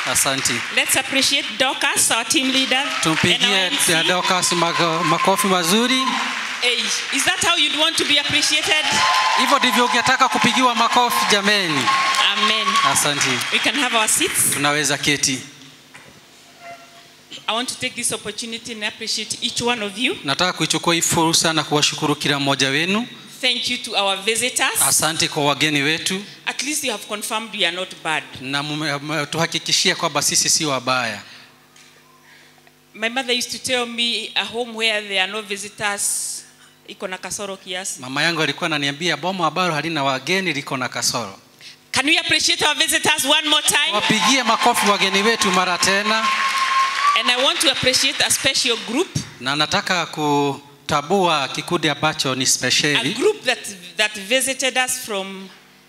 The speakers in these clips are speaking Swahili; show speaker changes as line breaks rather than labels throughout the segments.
Asanti.
Let's appreciate Dorcas, our team leader. and our
Tumpigie
MC.
Dorcas mako- makofi mazuri.
Hey, is that how you'd want to be appreciated?
Hivyo ndivyo ungetaka kupigiwa makofi jameni.
Amen.
Asanti.
We can have our seats.
Tunaweza keti.
I want to take this opportunity and appreciate each one of you.
Nataka kuichukua hii fursa na kuwashukuru kila mmoja wenu.
Thank you to our visitors.
Asante kwa wageni wetu
At least you have confirmed we are not bad.
na tuhakikishia kwamba sisi si wabaya.
My mother used to tell me a home where there are no visitors iko na kasoro kiasi.
Mama yangu alikuwa ananiambia boma ambalo halina wageni liko na kasoro.
Can we appreciate our visitors one more time?
Wapigie makofi wageni wetu mara tena,
And I want to appreciate a special group,
na nataka kutabua kikundi ambacho ni
a
spesheli,
group that, that visited us from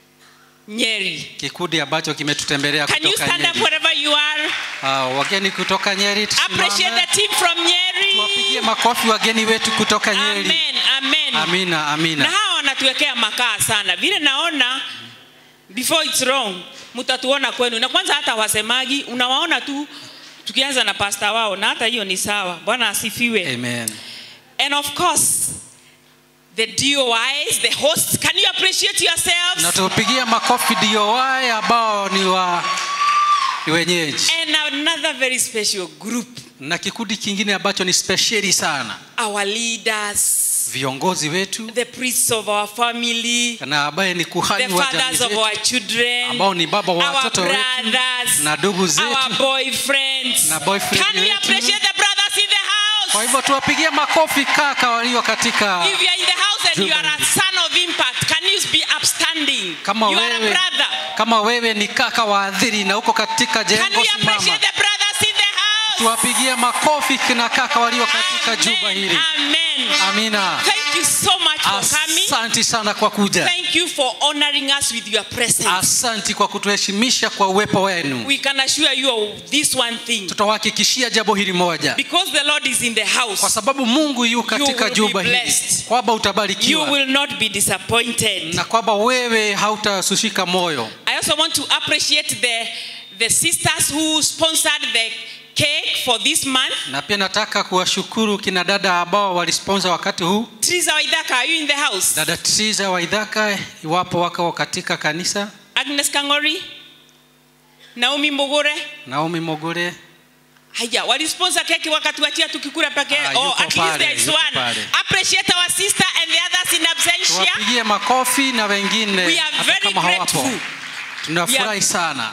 Nyeri.
kikundi ambacho kimetutembelea
Can you
kutoka
stand up
Nyeri.
wherever you are?
Uh, wageni kutoka Nyeri,
Appreciate
tusimame
the team from Nyeri.
tuwapigie makofi wageni wetu kutoka Nyeri.
Amen, amen.
Amina,
Na
amina.
hawa wanatuwekea makaa sana. Vile naona before it's wrong, mtatuona kwenu. Na kwanza hata wasemagi, unawaona tu tukianza na pasta wao na hata hiyo ni sawa. Bwana asifiwe.
Amen.
And of course, the DOIs, the hosts, can you appreciate yourselves?
Na tupigie makofi DOI ambao ni wa ni wenyeji,
And another very special group,
na kikundi kingine ambacho ni spesheli sana,
our leaders,
viongozi wetu
the priests of our family,
na ambaye ni
the
kuhani wa jamii
fathers of
zetu
our children,
ambao ni baba wa
our
watoto wetu
brothers,
na ndugu zetu.
our boyfriends.
Na boyfriend
Can we
wetu.
appreciate the brothers in the house?
Kwa hivyo tuwapigie makofi kaka walio katika
If you are in the house and you
Juba
are a
hili.
son of impact, can you be upstanding?
kama
you are a
wewe,
brother.
kama wewe ni kaka waadhiri na uko katika
Can
jengo
we
simama,
appreciate the brothers in the house?
tuwapigie makofi kina kaka walio katika jumba
Amen.
hili.
Amen.
Amina.
Thank you so much for coming.
Asanti sana kwa kuja,
Thank you for honoring us with your presence.
asanti kwa kutuheshimisha kwa uwepo wenu.
We can assure you of this one thing.
Tutawahakikishia jambo hili moja,
Because the Lord is in the
kwa
house,
sababu Mungu yu katika
will be
jumba hili,
blessed.
kwamba
you
utabarikiwa
will not be disappointed.
na kwamba wewe hautasushika moyo.
I also want to appreciate the, the sisters who sponsored the cake for this month.
Na pia nataka kuwashukuru kina dada ambao walisponsor wakati huu.
Teresa Waidaka, are you in the house?
Dada Triza wa Idhaka, iwapo wako katika kanisa,
Agnes Kangori? Naomi Mogore?
Naomi Mogore,
Haya, walisponsor keki wakatuachia tukikula peke.
Ah,
oh,
yuko
at least
pale,
there is
yuko
one.
pale.
Appreciate our sister and the others in absentia.
tuwapigie makofi na wengine
We are
hata
very
kama hawapo.
grateful.
Tunafurahi
We are-
sana.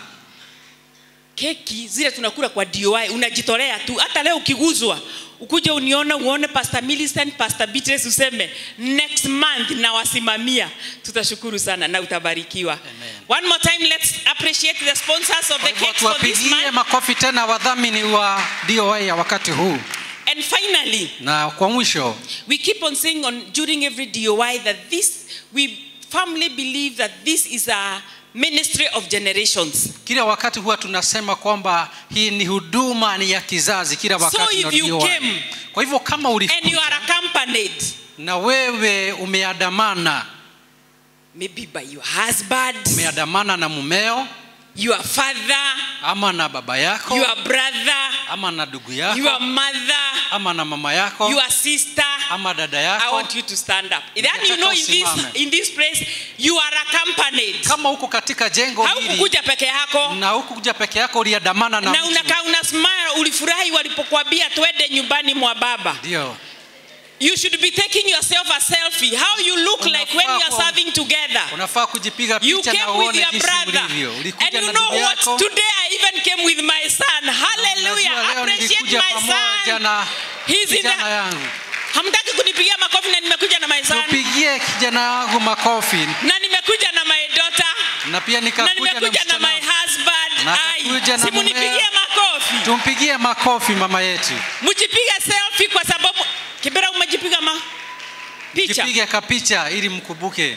Keki zile tunakula kwa DOI unajitolea tu. Hata leo ukiguzwa ukuje unione uone Pastor Millicent, Pastor Beatrice useme next month nawasimamia. Tutashukuru sana na utabarikiwa.
Amen.
One more time let's appreciate the sponsors of
Kwa
the
hivyo
cake for this
tuwapigie
month.
makofi tena wadhamini wa DOA ya wakati huu.
And finally,
Na kwa mwisho,
we keep on saying on during every DOI that this we firmly believe that this is a ministry of generations.
kila wakati huwa tunasema kwamba hii ni huduma ni ya kizazi kila wakati
if
na
you
DOA.
came
Kwa hivyo kama
And you
ulikuja
are accompanied
na wewe umeandamana,
maybe by your husband,
umeandamana na mumeo
your father,
ama na baba yako
your brother,
ama na ndugu yako
your mother,
ama na mama yako
your sister.
ama dada
I
yako.
want you to stand up. Then
Ningetaka
you know in this,
usimame.
in this place you are accompanied.
Kama uko katika jengo hili
Haukukuja peke yako
na hukuja peke yako, uliandamana na
na
mtu.
unakaa una smile, ulifurahi walipokuambia twende nyumbani mwa baba.
Ndio.
You should be taking yourself a selfie. How you look like when you are
Unafaa
serving together.
Unafaa kujipiga
You
picha na
came with
uone
your
jinsi
brother.
ulivyo.
And
Ulikuja
you
na
know
ndugu
what?
yako.
Today I even came with my son. Hallelujah.
Unajua leo
Appreciate
nilikuja
my
pamoja
son.
na
He's in
kijana
the...
yangu.
Hamtaki kunipigia makofi na nimekuja na my son.
Tupigie kijana wangu makofi
Na nimekuja na my daughter.
na pia
Na
nikakuja na
nimekuja na
msichana
my
wangu.
husband.
Na
Ai,
akakuja na
simunipigie
mumeo.
makofi.
Tumpigie makofi mama yetu.
Mjipiga selfie kwa sababu Kibera umejipiga ma picha.
Jipige kapicha ili mkumbuke.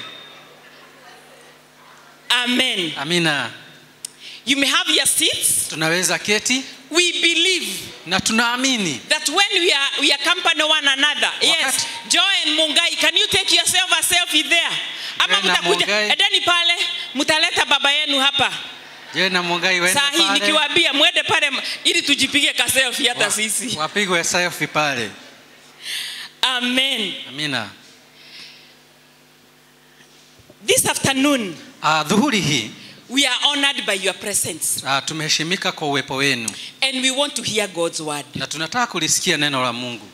Amen.
Amina.
You may have your seats.
Tunaweza keti
We believe
na tunaamini
that when we are we accompany one another yes joy and mungai can you take yourself a selfie there ama
Joy na
mtakuja
Mungai.
edeni pale mtaleta baba yenu hapa
je na mungai wende
saa hii
pale
nikiwaambia mwende pale m- ili tujipige kaselfi hata
Wa-
sisi
wapigwe selfie pale
amen
amina
this afternoon
uh, dhuhuri hii
we are honored by your presence
uh, tumeheshimika kwa uwepo wenu
and we want to hear god's word
na tunataka kulisikia neno la mungu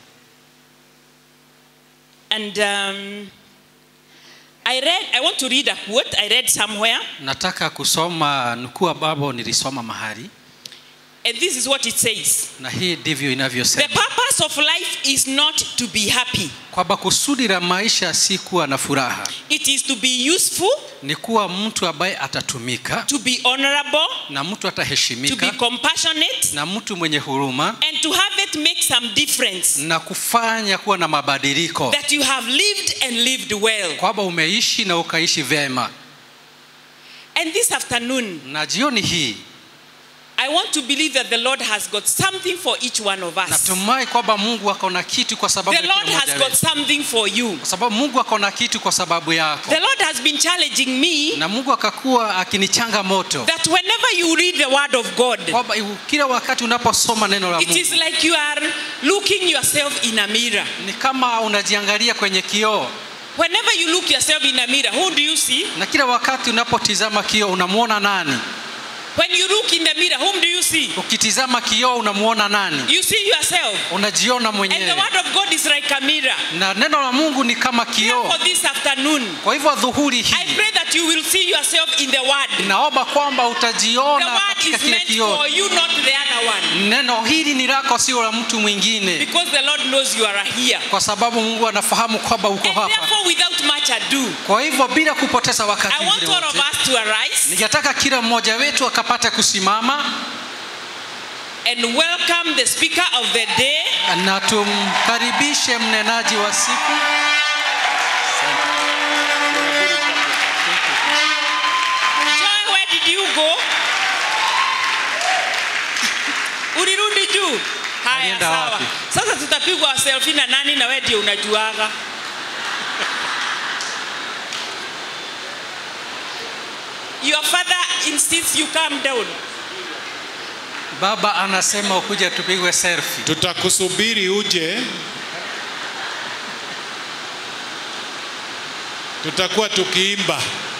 and um, i read i want to read a quote i read somewhere
nataka kusoma nukuu ambapo nilisoma mahali
and this is what it says
na hii ndivyo
the
inavyosema
purpose of life is not to be happy
kwamba kusudi la maisha si kuwa na furaha
it is to be useful
ni kuwa mtu ambaye atatumika
to be honorable
na mtu
to be
ataheshimika
compassionate
na mtu mwenye huruma
and to have it make some difference
na kufanya kuwa na mabadiliko
that you have lived and lived well
kwamba umeishi na ukaishi vyema
and this afternoon
na jioni hii
i want to believe that the lord has got something for each one of us
natumai kwamba mungu ako na kitu kwa sababu
the
ya kila
lord has
mmoja
got
wetu.
something for you
kwa sababu mungu ako na kitu kwa sababu yako
the lord has been challenging me
na mungu akakuwa akinichanga moto
that whenever you read the word of god
kwamba kila wakati unaposoma neno la
it
mungu
is like you are looking yourself in a mirror
ni kama unajiangalia kwenye kioo
whenever you look yourself in a mirror who do you see
na kila wakati unapotizama kioo unamwona nani
when you look in the mirror whom do you see
ukitizama kioo unamwona nani
you see yourself
unajiona
and the
mwenyewe
word of god is like a mirror
na neno la mungu ni kama kioo
for this afternoon
kwa hivyo dhuhuri
i
hii
pray that you will see yourself in the word
naomba kwamba
the
utajiona
word
katika
is
kile
meant
kioo
for you not the other one
neno hili ni lako sio la mtu mwingine
because the lord knows you are here
kwa sababu mungu anafahamu kwamba uko
and
hapa
therefore without much ado
kwa hivyo bila kupoteza wakati
i want
mwingine
all of
wote,
us to arise
ningetaka kila mmoja wetu akapata kusimama
and welcome the speaker of the day
na tumkaribishe mnenaji wa siku
Joy, where did you go? Ulirudi juu? Haya,
Alienda
sawa.
wapi?
Sasa tutapigwa selfie na nani na wewe ndio unajuaga. Your father insists you calm down.
baba anasema ukuja tupigwe selfie
tutakusubiri uje tutakuwa tukiimba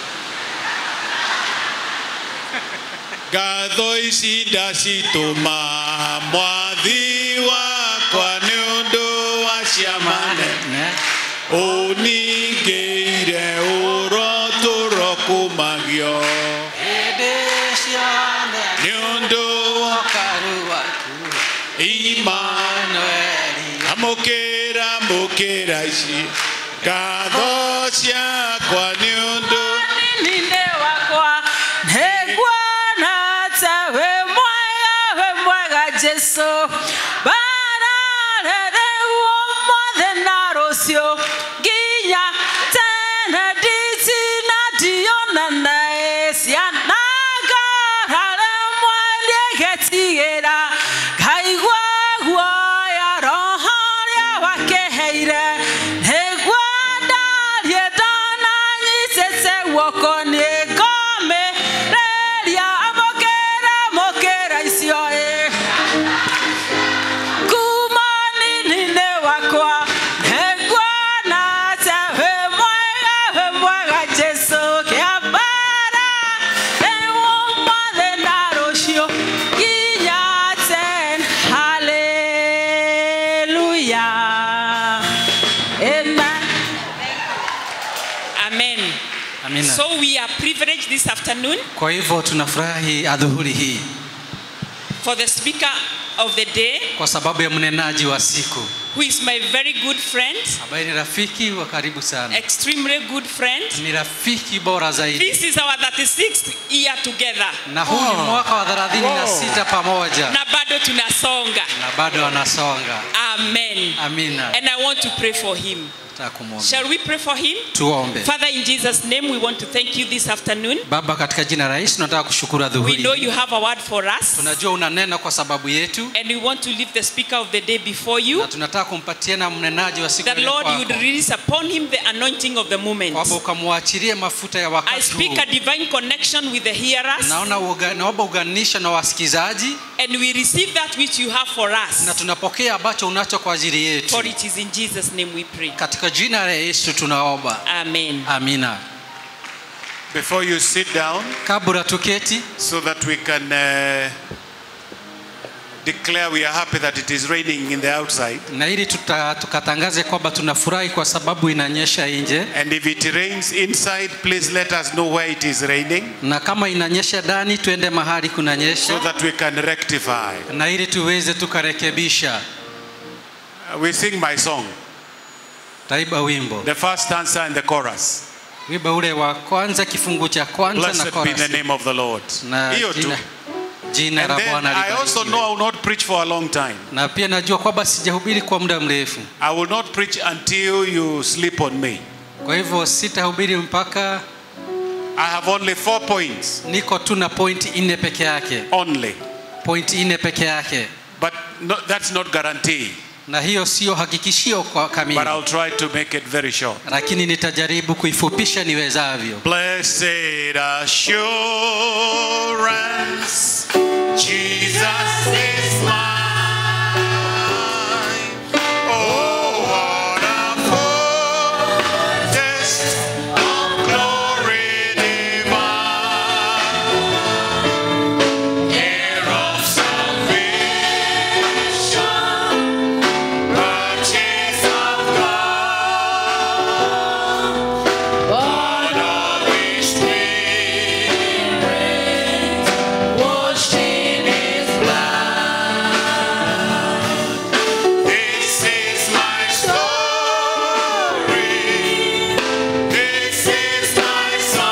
ngatho ici ndacitũma mwathi wakwa nĩ ũndũ wa ciamane
Ne?
ũningĩire ũrotũro kumagio
Hĩndĩ ciothe
nĩ ũndũ wa
ũkaru waku,
imani
Manueli.
amũkĩra mũkĩra ici ngatho ciakwa nĩ ũndũ
ninde wakwa nĩguona ta wĩ mwega wĩ mwega jesu bararerwo mothe na rũciũ nginya tene nditina ndionana ciana ngararemwe nĩgetigĩra ngaigua guoya roho rĩa wakĩheire nĩguo ndarie ndananyitĩte guoko nĩ ngomĩrĩria amũkĩra mũkĩra icio ĩ kuma nini-inĩ wakwa nĩguona ta wĩ mwega wĩ mwega jesu kĩambara nĩũmothe na rũciũ nginya ten hallelujah amen
Amen.
Amina.
So we are privileged this afternoon
kwa hivyo tunafurahi adhuhuri hii
for the speaker of the day
kwa sababu ya mnenaji wa siku
who is my very good friend,
ambaye ni rafiki wa karibu sana
extremely good friend.
ni rafiki bora zaidi
This is our 36th year together.
na huu ni mwaka wa thelathini na sita pamoja
Na bado tunasonga.
na bado anasonga
Amen.
amina
And I want to pray for him.
nataka kumwomba
Shall we pray for him?
tuombe
Father, in Jesus' name, we want to thank you this afternoon.
baba katika jina la yesu tunataka kushukuru
We know
adhuhuri
you have a word for us,
tunajua unanena kwa sababu yetu
and we want to leave the speaker of the day before you.
na tunataka kumpatiana mnenaji wa siku
That
ile
Lord, you would
kwako
release upon him the anointing of the moment.
kwamba ukamwachilie mafuta ya
I
wakati
speak
huu
a divine connection with the hearers,
naona uga- naomba uganisha na wasikizaji
and we receive that which you have for
na
us.
tunapokea ambacho unacho kwa ajili yetu
For it is in Jesus' name we pray.
katika jina la yesu tunaomba
Amen.
amina
Before you sit down,
kabla tuketi
so that we can uh, declare we are happy that it is raining in the outside.
na ili tuta, tukatangaze kwamba tunafurahi kwa sababu inanyesha nje
And if it rains inside, please let us know where it is raining
na kama inanyesha ndani tuende mahali
so
kunanyesha
that we can rectify.
na ili tuweze tukarekebisha
Uh, We sing my song,
taiba wimbo
the first stanza and the chorus.
wimbo ule wa kwanza kifungu cha kwanza na
Blessed be
chorus.
the name of the Lord.
na
Hiyo tu.
jina, jina
And
la
then
bwana
I also
libarikiwe.
know I will not preach for a long time.
na pia najua kwamba sijahubiri kwa muda mrefu
I will not preach until you sleep on me.
kwa hivyo sitahubiri mpaka
I have only four points.
niko tu na point nne peke yake
Only.
point nne peke yake
But no, that's not guarantee.
na hiyo sio hakikishio kwa kamili
But I'll try to make it very short.
lakini nitajaribu kuifupisha niwezavyo
Blessed assurance, Jesus is mine. Oh, what a foretaste of glory divine. Heir of salvation, purchase of God. Born of His Spirit, washed in His blood. This is my story. This is my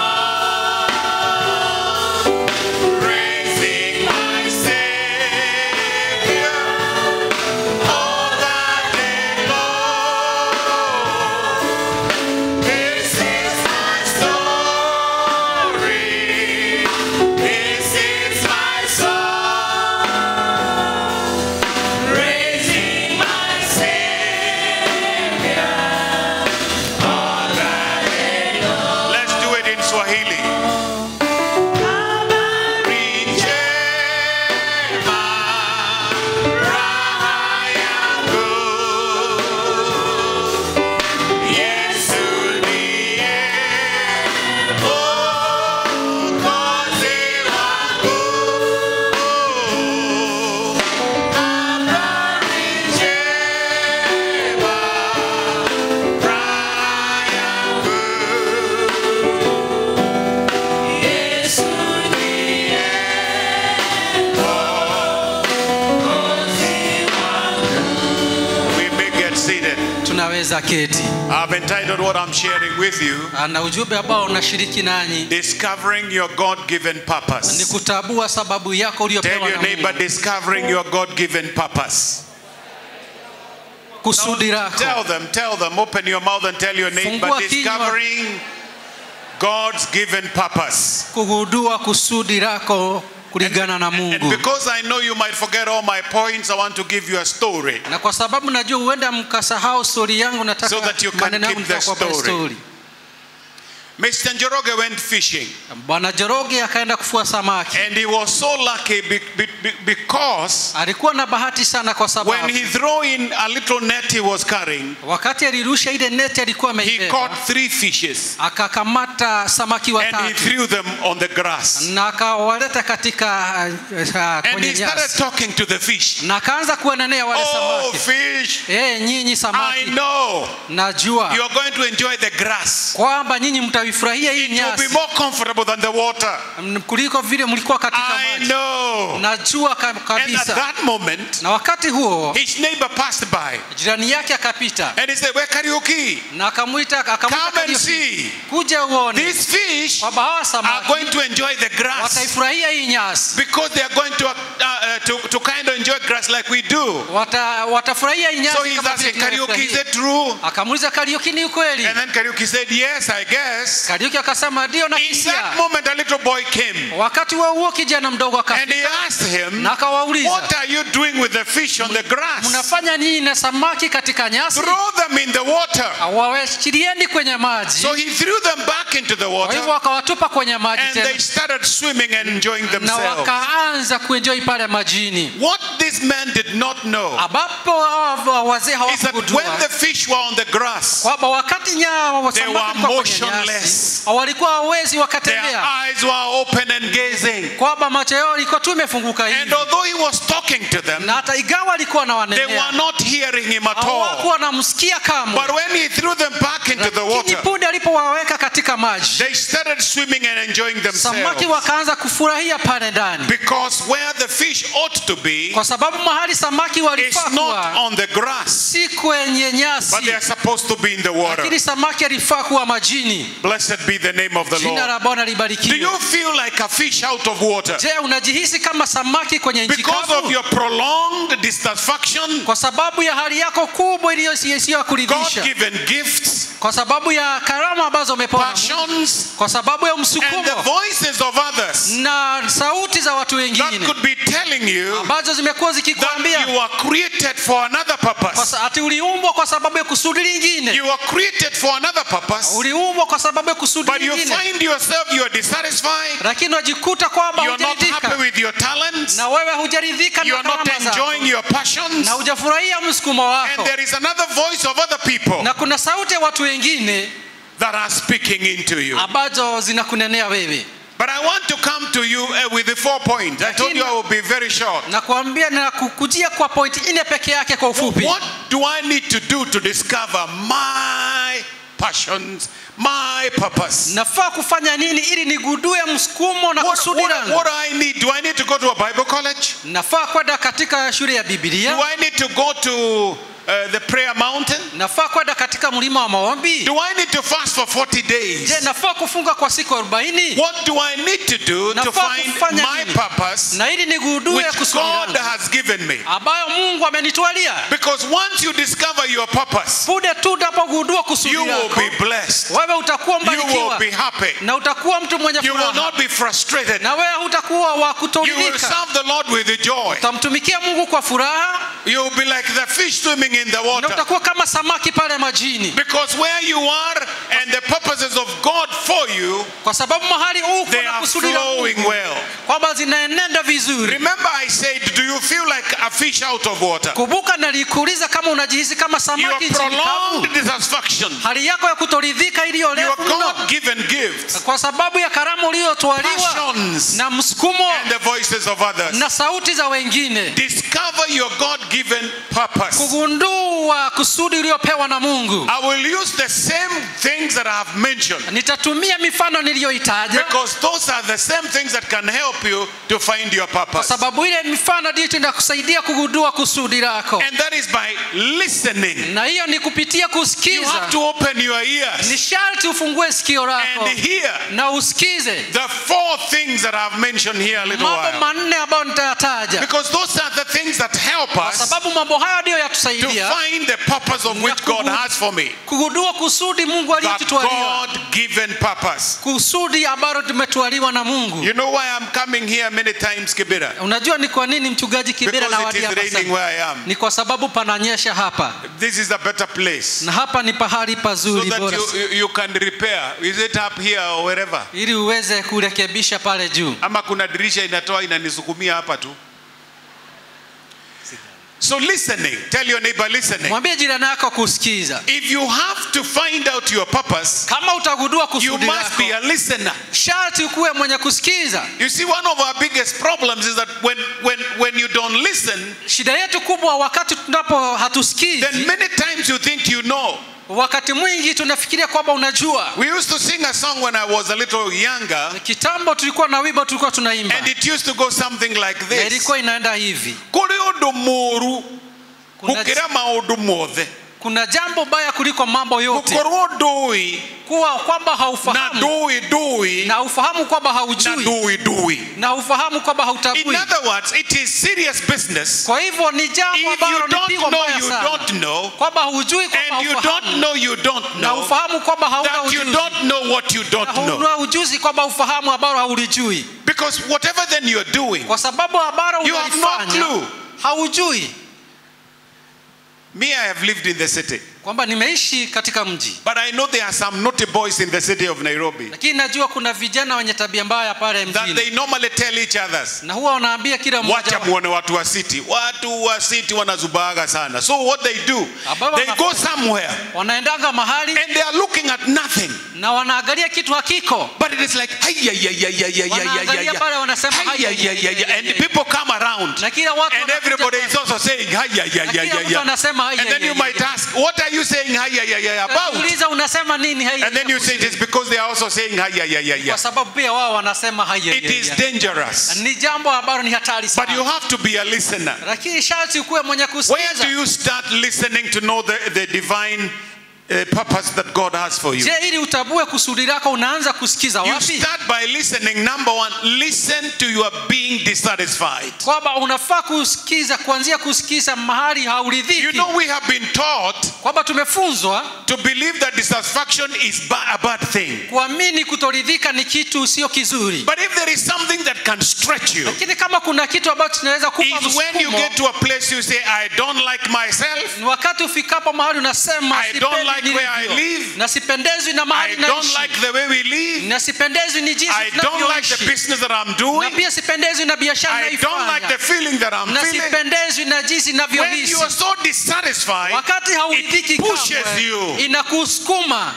song, praising my Savior all that day long. This is my story. This is my song, praising my Savior all that day long. Let's do it in Swahili. Rijema raha yangu. Yesu ndiye Mwokozi wangu. Habari njema, raha yangu. Yesu ndiye Mwokozi wangu. We may get seated.
tunaweza keti
I've entitled what I'm sharing with you
na ujumbe ambao unashiriki nanyi
Discovering Your God Given
ni
Purpose.
kutambua sababu yako
Tell
uliopewa
your
na
neighbor,
Mungu.
discovering your God given purpose.
kusudi lako
Tell them, tell them, open your mouth and tell your neighbor,
Fungua kinywa.
discovering God's given purpose.
kugundua kusudi lako kulingana na
And
Mungu
because I know you might forget all my points, I want to give you a story.
na kwa sababu najua huenda mkasahau stori yangu nataka
So that you can
maneno yangu
keep the
nitakuwapa
story.
story.
Mr. Njoroge went fishing
bwana joroge akaenda kufua samaki
and he was so lucky be- be- be- because
alikuwa na bahati sana kwa
when
sababu
he threw in a little net he was carrying,
wakati alirusha ile neti alikuwa
he
ameibeba
caught three fishes
akakamata samaki
and he
watatu
threw them on the grass.
na akawaleta katika uh, uh,
And he
kwenye
started
nyasi
talking to the fish.
na akaanza kuwanenea wale
Oh,
samaki
fish,
Eh, nyinyi
I
samaki
know
najua
you are going to enjoy the grass.
kwamba nyinyi mtavifurahia mnaifurahia hii
it will be
nyasi
more comfortable than the water.
m- kuliko vile mlikuwa katika
I
maji
know.
najua ka-
And at
kabisa
that moment,
na wakati huo
his neighbor passed by
jirani yake akapita
and he said, Where karaoke?
na akamwita akamwita
Come and
karaoke.
see.
kuja uone
These fish
kwamba hawa
are
samaki
going to enjoy the grass
wataifurahia hii nyasi
because they are going to, uh, uh, to, to kind of enjoy grass like we do.
Wata, watafurahia hii nyasi
So he's
kama vile
asking, Karaoke, is
tunavyofurahia.
it true?
akamuuliza Kariuki ni ukweli
And then Karaoke said, Yes, I guess.
Kariuki akasema ndio
In that
nakisia
moment, a little boy came
wakati huo huo kijana mdogo
and
akafika
he asked him,
na akawauliza
What are you doing with the fish on the grass?
mnafanya nini na samaki katika nyasi
Throw them in the water.
wawachilieni kwenye maji
So he threw them back into the
kwa hivyo
water
wakawatupa kwenye maji
and
tena
they started swimming and enjoying
na
themselves.
wakaanza kuenjoi pale majini
What this man did not know
ambapo hawa wazee
is that
hawakugundua
when the fish were on the grass,
kwamba wakati nyao
They
samaki
were
walikuwa kwenye
motionless.
nyasi, walikuwa hawezi
their
wakatembea
eyes were open and gazing.
kwamba macho yao ilikuwa tu imefunguka
And
hivi
although he was talking to them,
na hata igawa alikuwa
they
anawanenea
were not hearing him at all.
hawakuwa wanamsikia kamwe
But when he threw them back into the
lakini
water,
punde alipowaweka katika maji
they started swimming and enjoying
samaki
themselves.
wakaanza kufurahia pale ndani
Because where the fish ought to be
kwa sababu mahali samaki
is
walifaa
not
kuwa
on the grass,
si kwenye
but they
nyasi
are supposed to be in the water.
lakini samaki alifaa kuwa majini
Blessed be the name of the
jina
Lord.
la bwana
Do
libarikiwe
you feel like a fish out of water?
je unajihisi kama samaki kwenye nchi
Because of
kavu
your prolonged dissatisfaction,
kwa sababu ya hali yako kubwa iliyo isiyo ya kuridhisha
God given gifts,
kwa sababu ya karama ambazo umepewa na Mungu,
passions,
kwa sababu ya
and the
msukumo
voices of others
na sauti za watu
that
wengine
could be telling you
ambazo zimekuwa
that
zikikwambia
you are created for another
kwa
purpose.
sa- ati uliumbwa kwa sababu ya kusudi lingine
You are created for another purpose,
uliumbwa kwa sababu ya kusudi
but you
lingine
find yourself you are dissatisfied,
lakini unajikuta kwamba
you are not
hujaridhika
happy with your talents,
na wewe hujaridhika
you
na
are not
karama zako
enjoying your passions,
na hujafurahia msukumo
and
wako
there is another voice of other people
na kuna sauti ya watu wengine
that are speaking into you.
ambazo zinakunenea wewe
But I want to come to you uh, with the four points. I told you I will be very short.
na kuambia na kukujia kwa pointi nne peke yake kwa ufupi
What do I need to do to discover my passions, my purpose?
nafaa kufanya nini ili nigundue msukumo na
What,
kusudi
what,
langu
what do I need? Do I need to go to a Bible college?
nafaa kwenda katika shule ya
Do
bibilia
I need to go to uh, the prayer mountain?
nafaa kwenda katika mlima wa maombi
Do I need to fast for 40
je
days?
nafaa kufunga kwa siku arobaini
What do I need to do to
Nafaa
find
kufanya
my
nini?
purpose
na ili nigundue
which
kusudi
God
langu
has given me?
ambayo mungu amenitwalia
Because once you discover your purpose,
punde tu unapogundua kusudi
you will
lako
be blessed.
wewe utakuwa
You will
mbarikiwa
be happy.
na utakuwa mtu mwenye
You will
furaha
not be frustrated.
na wewe hutakuwa wa
You will
kutoridhika
serve the Lord with joy.
utamtumikia mungu kwa furaha
You will be like the fish swimming in the
na
water.
utakuwa kama samaki pale majini
Because where you are and the purposes of God for you,
kwa sababu mahali uko
they
na
are
kusudi la
flowing
mungu
well.
kwamba zinaenenda vizuri
Remember, I said, Do you feel like a fish out of water?
kumbuka nalikuuliza kama unajihisi kama
Your
samaki nchini kavu
prolonged dissatisfaction,
hali yako ya kutoridhika iliyo
your
refu mno
God given gifts,
kwa sababu ya karamu uliyotwaliwa
passions,
na msukumo
and the voices of others.
na sauti za wengine
Discover your God given purpose.
kugundua kusudi uliopewa na mungu
I will use the same things that I have mentioned
nitatumia mifano niliyoitaja
because those are the same things that can help you to find your
kwa
purpose.
sababu ile mifano ndiyo inakusaidia kugundua kusudi lako
And that is by listening.
na hiyo ni kupitia
You have
kusikiza
to open your
ni
ears
sharti ufungue sikio lako
and hear
na usikize
the four things that I've mentioned here a little
mambo
while.
manne ambayo nitayataja
Because those are the things that help
kwa
us
sababu mambo hayo ndiyo
to
yatusaidia
find the purpose of which God has for me.
kugundua kusudi mungu
That
aliyotutwalia
God given purpose.
kusudi ambalo tumetwaliwa na mungu
You know why I'm coming here many times, Kibera?
unajua ni kwa nini mchungaji kibera na
Because it is
wadia
raining
hapa
where I am.
ni kwa sababu pananyesha hapa
This is a better place.
na hapa ni pahali
So
pazuri
that
bora
you, you, you can repair. Is it up here or wherever?
ili uweze kurekebisha pale juu
Ama kuna dirisha inatoa inanisukumia hapa tu. So listening, tell your neighbor listening.
mwambie jirani yako kusikiza
If you have to find out your purpose,
kama utagundua
you
kusudi
must
lako
be a listener.
sharti ukuwe mwenye kusikiza
You see, one of our biggest problems is that when, when, when you don't listen,
shida yetu kubwa wakati tunapo
then
hatusikizi
many times you think you know.
wakati mwingi tunafikiria kwamba unajua
We used to sing a song when I was a little younger,
kitambo tulikuwa na wimbo tulikuwa tunaimba
and it used to go something like
na
this.
ilikuwa inaenda hivi
Kuri undu muru
kuna,
gukira maundu mothe
kuna jambo baya kuliko mambo yote
gukorwo ndui
kuwa kwamba
na
haufahamu
ndui ndui
na ufahamu kwamba
na
haujui
ndui ndui
na ufahamu kwamba
in
hautambui
other words it is serious business
kwa hivyo ni jambo
if
ambalo
you
ni
don't
pigo
know
mbaya
you
sana
don't know
kwamba hujui kwamba
and you don't
haufahamu
know you don't
na
know
ufahamu kwamba hauna
that you
ujuzi
don't know what you
na
don't know
huna ujuzi kwamba ufahamu ambalo haulijui
because whatever then you're doing
kwa sababu ambalo
You have no
unalifanya
clue.
haujui
me I have lived in the city
kwamba nimeishi katika mji
but I know there are some naughty boys in the city of Nairobi
lakini najua kuna vijana wenye tabia mbaya pale
that
mjini
they normally tell each others
na huwa wanaambia kila mmoja
wacha
wao,
muone watu wa city watu wa city wanazubaga sana so what they do
Ambao
they go
wanafanya-
somewhere
wanaendanga mahali
and they are looking at nothing
na wanaangalia kitu hakiko
but it is like
Wanaangalia pale wanasema, "Hai, hai, hai, hai, hai,
and
hai."
people come around
na kila watu
and
wanakuja
everybody
pale.
is also saying
Na kila mtu anasema, "Hai,
and
hai,
then you
hai,
might
hai."
ask what are you saying about
Uliza unasema nini hai,
and then you say it is because they are also saying
kwa sababu pia wao wanasema hai, hai,
it
hai,
is
hai.
dangerous
ni jambo ambalo ni hatari
but you
sana
have to be a listener
lakini sharti ukuwe mwenye
Where
kusikiza
do you start listening to know the, the divine uh, purpose that God has for you?
je ili utabue kusudi lako unaanza kusikiza
You
wapi
start by listening. Number one, listen to your being dissatisfied.
kwamba unafaa kusikiza kuanzia kusikiza mahali
You
hauridhiki
know, we have been taught
kwamba tumefunzwa
to believe that dissatisfaction is ba- a bad thing.
kuamini kutoridhika ni kitu sio kizuri
But if there is something that can stretch you,
lakini kama kuna kitu ambacho tunaweza kupa
is when you
msukumo
get to a place you say, I don't like myself,
ni wakati ufikapo mahali unasema
I don't
"Sipendi
like where I
nilivyo."
live.
na sipendezwi na mahali
I don't
naishi
like the way we live,
na sipendezwi ni jinsi
I don't like the
tunavyoishi
business that I'm
na
doing,
pia sipendezwi na biashara
I don't like the
naifanya
feeling that I'm
na
feeling.
sipendezwi na jinsi
When
inavyohisi
you are so dissatisfied,
wakati hauridhiki
it pushes
kamwe,
you.
inakusukuma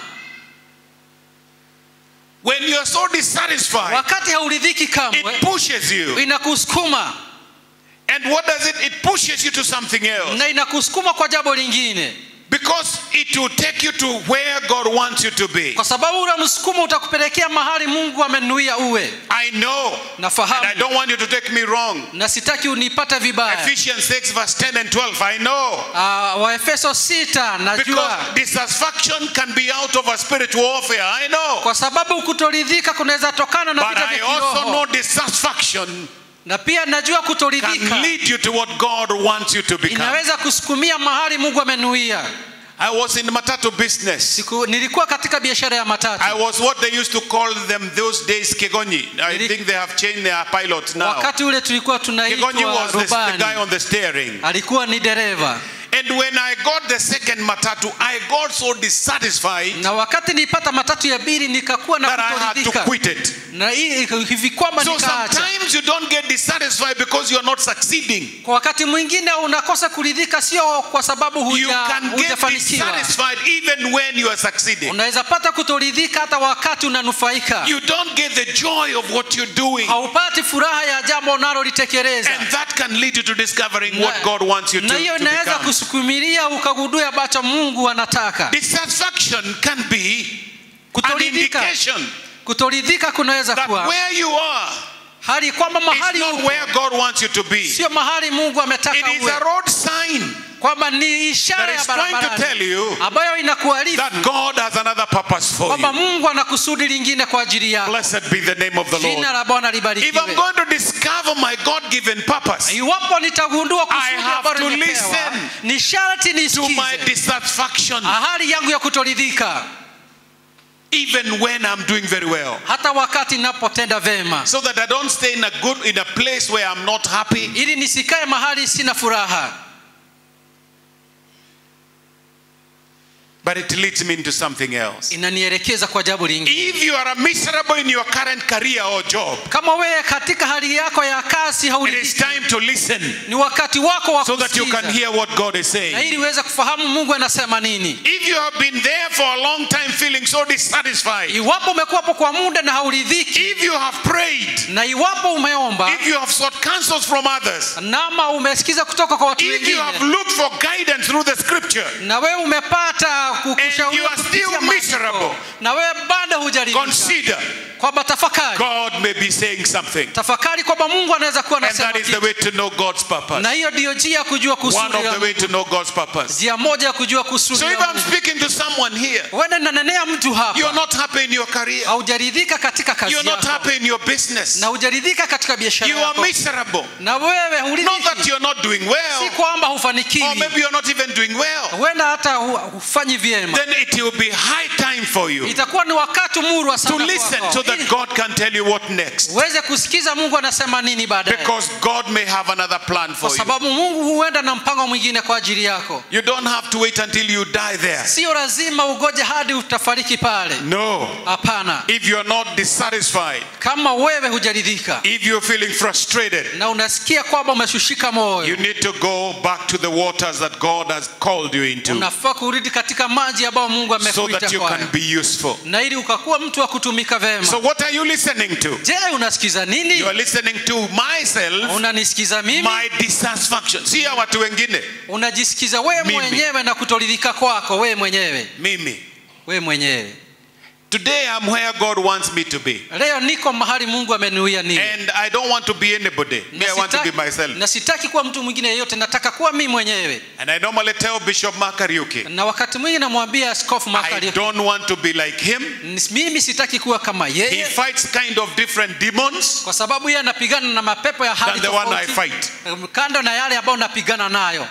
When you are so dissatisfied,
wakati hauridhiki kamwe
it pushes you.
inakusukuma
And what does it? It pushes you to something else.
na inakusukuma kwa jambo lingine
Because it will take you to where God wants you to be.
kwa sababu ule msukumo utakupelekea mahali mungu amenuia uwe
I know. And
nafahamu
I don't want you to take me wrong.
na sitaki unipate vibaya
Ephesians 6, verse 10 and 12. I know.
uh, waefeso sita najua
Because dissatisfaction can be out of a spiritual warfare. I know.
kwa sababu kutoridhika kunaweza tokana na
But
vita
I
vya
also know
kiroho
dissatisfaction
na pia najua
can
kutoridhika
lead you to what God wants you to become.
inaweza kusukumia mahali mungu amenuia
I was in matatu business.
Siku, nilikuwa katika biashara ya matatu
I was what they used to call them those days Kegonyi. I
Nili-
think they have changed their pilots now.
wakati ule tulikuwa
Kegonyi
tunaitwa
was the, the guy
rubani
on the steering.
alikuwa ni dereva
And when I got the second matatu, I got so dissatisfied
na wakati nilipata matatu ya bili nikakuwa na
that I had to
kutoridhika
quit it.
na hii hivi kwamba
So
nikaacha
sometimes you don't get dissatisfied because you are not succeeding.
kwa wakati mwingine unakosa kuridhika sio kwa sababu
You
huja-
can get
hujafanikiwa
dissatisfied even when you are succeeding.
unaweza pata kutoridhika hata wakati unanufaika
You don't get the joy of what you're doing.
haupati furaha ya jambo unalolitekeleza
And that can lead you to discovering what God wants you to,
na hiyo
to
inaweza
become.
kusukumilia ukagundua ambacho mungu anataka
Dissatisfaction can be an
kutoridhika
indication
kutoridhika kunaweza
that
kuwa
where you are
hali kwamba
is
mahali
not
uko
where God wants you to be.
sio mahali mungu
It
ametaka
is
uwe
a road sign
kwamba ni ishara
that
ya
is trying to tell
barabarani
you
ambayo inakuarifu
that God has another purpose for
kwamba
you.
mungu ana kusudi lingine kwa ajili yako
Blessed be the name of the
jina
Lord.
la bwana
If I'm
libarikiwe
going to discover my God given purpose
iwapo nitagundua
I
kusudi
have
ambalo
to
nimepewa
listen
ni sharti
to my
nisikize
dissatisfaction,
hali yangu ya kutoridhika
even when I'm doing very well,
hata wakati napotenda vema
so that I don't stay in a good in a place where I'm not happy.
ili nisikae mahali sina furaha
But it leads me into something else.
inanielekeza kwa jambo lingine
If you are miserable in your current career or job,
kama wewe katika hali yako ya kazi
it is
hauridhiki
time to listen
ni wakati wako wa
so that you can
kusikiza
hear what God is
na
saying.
ili uweze kufahamu mungu anasema nini
If you have been there for a long time feeling feeling so dissatisfied,
iwapo umekuwapo kwa muda na hauridhiki
if you have prayed,
na iwapo umeomba
if you have sought counsels from others,
nama umesikiza kutoka kwa watu
if you have
wengine
looked for guidance through the scripture,
na wewe umepata
And
kukushauri
you are still
kupitia maandiko,
miserable.
na wewe bado hujaridhika
consider
kwamba tafakari
God may be saying something.
tafakari kwamba mungu anaweza kuwa
And
anasema
that is the
kitu.
way to know God's purpose.
na hiyo ndiyo njia ya kujua
One
kusudi
of the
la
way to know God's purpose.
njia moja ya kujua kusudi
So if
la
I'm
Mungu.
speaking to someone here,
Huenda nanenea mtu
you're
hapa
not happy in your career,
haujaridhika katika kazi
you're not
yako
happy in your business,
na hujaridhika katika biashara
you are
yako
miserable.
na wewe
Not that
huridhiki
you're not doing
si
well,
kwamba
or
hufanikiwi
maybe you're not even doing well,
huenda hata hu- hufanyi vyema
then it will be high time for you
itakuwa ni wakati murwa
to
sana
listen
kwako,
so that
ili
God can tell you what next.
uweze kusikiza mungu anasema nini baadaye
Because God may have another plan
kwa
for you.
sababu mungu huenda na mpango mwingine kwa ajili yako
You don't have to wait until you die there.
sio lazima ugoje hadi utafariki pale
No.
hapana
If you're not dissatisfied,
kama wewe hujaridhika
if you're feeling frustrated,
na unasikia kwamba umeshushika
you
moyo
need to go back to the waters that God has called you into
unafaa kurudi katika maji ambayo mungu
so
amekuita
that you
kwayo
can be useful.
na ili ukakuwa mtu wa kutumika vema
So, what are you listening to?
je unasikiza nini
You are listening to myself,
unanisikiza mimi
my dissatisfaction. Si ya watu wengine,
unajisikiza wewe
Mimi.
mwenyewe na kutoridhika kwako wewe mwenyewe
mimi.
wewe mwenyewe
Today, I'm where God wants me to be.
leo niko mahali mungu ameniuia niwe
And I don't want to be anybody. Me,
Na
I want to be
sitaki-
myself.
na sitaki kuwa mtu mwingine yeyote nataka kuwa mimi mwenyewe
And I normally tell Bishop Makariuki,
na wakati mwingi namwambia askofu
I
Makari,
don't want to be like him.
mimi sitaki kuwa kama
He
yeye
fights kind of different demons
kwa sababu yeye anapigana na mapepo ya hali
than the one I
tofauti
fight.
kando na yale ambayo napigana nayo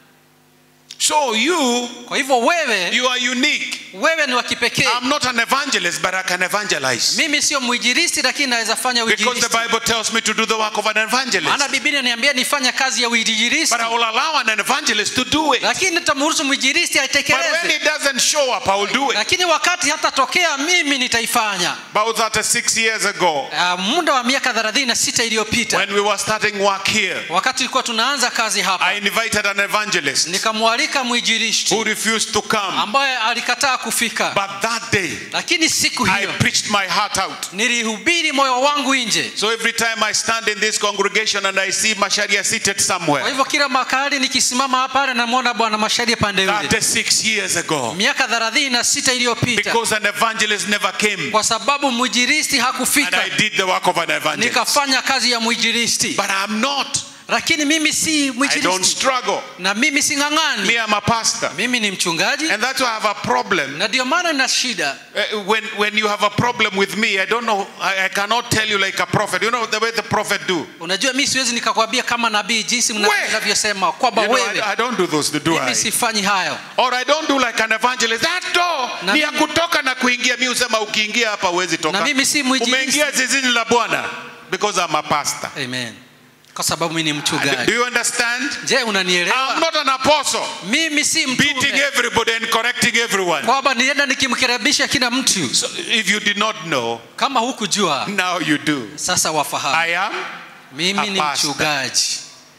So you,
kwa hivyo wewe
you are unique.
wewe ni wa kipekee
I'm not an evangelist, but I can evangelize.
mimi sio mwinjilisti lakini naweza fanya
Because the
uinjilisti
Bible tells me to do the work of an evangelist.
maana biblia niambia nifanye kazi ya uinjilisti
But I will allow an evangelist to do it.
lakini nitamruhusu mwinjilisti
But when
aitekeleze
he doesn't show up, I will do it.
lakini wakati hatatokea mimi nitaifanya
About 36 years ago,
uh, muda wa miaka 36 iliyopita
when we were starting work here,
wakati tulikuwa tunaanza kazi hapa
I invited an evangelist
nikamwalika mwinjilisti
who refused to come.
ambaye alikataa kufika
But that day,
lakini siku
I
hiyo
preached my heart out.
nilihubiri moyo wangu nje
So every time I stand in this congregation and I see Masharia seated
kwa
somewhere,
hivyo kila makali nikisimama hapa pale namwona bwana mashari pande ule
36 years ago,
miaka 36 iliyopita
because an evangelist never came,
kwa sababu mwinjilisti
and
hakufika
I did the work of an evangelist.
nikafanya kazi ya mwinjilisti
But I'm not.
lakini mimi si
I don't
mwinjilisti
struggle.
na mimi si
Me,
ng'ang'ani
I'm a pastor.
mimi ni mchungaji
And that's why I have a problem.
na ndio maana nina shida
Uh, when, when you have a problem with me, I don't know, I, I cannot tell you like a prophet. You know the way the prophet do.
unajua mi siwezi nikakwambia kama nabii jinsi
We-
mnavyosema kwamba
You know,
wewe
I, I don't do those, do I?
mimi sifanyi hayo
Or I don't do like an evangelist. That door
Na
ni ya
mimi-
kutoka na kuingia. Mi usema ukiingia hapa huwezi toka.
Na mimi si mwinjilisti.
Umeingia zizini la Bwana because I'm a pastor.
amen kwa sababu mimi ni
Do
mchungaji
you understand?
je
I'm
unanielewa
not an apostle
mimi si
beating
mtume
everybody and correcting everyone.
kwamba nienda nikimkaribisha kila mtu
So if you did not know,
kama hukujua
now you do.
sasa wafahamu
I am.
mimi
a
ni
pastor.
mchungaji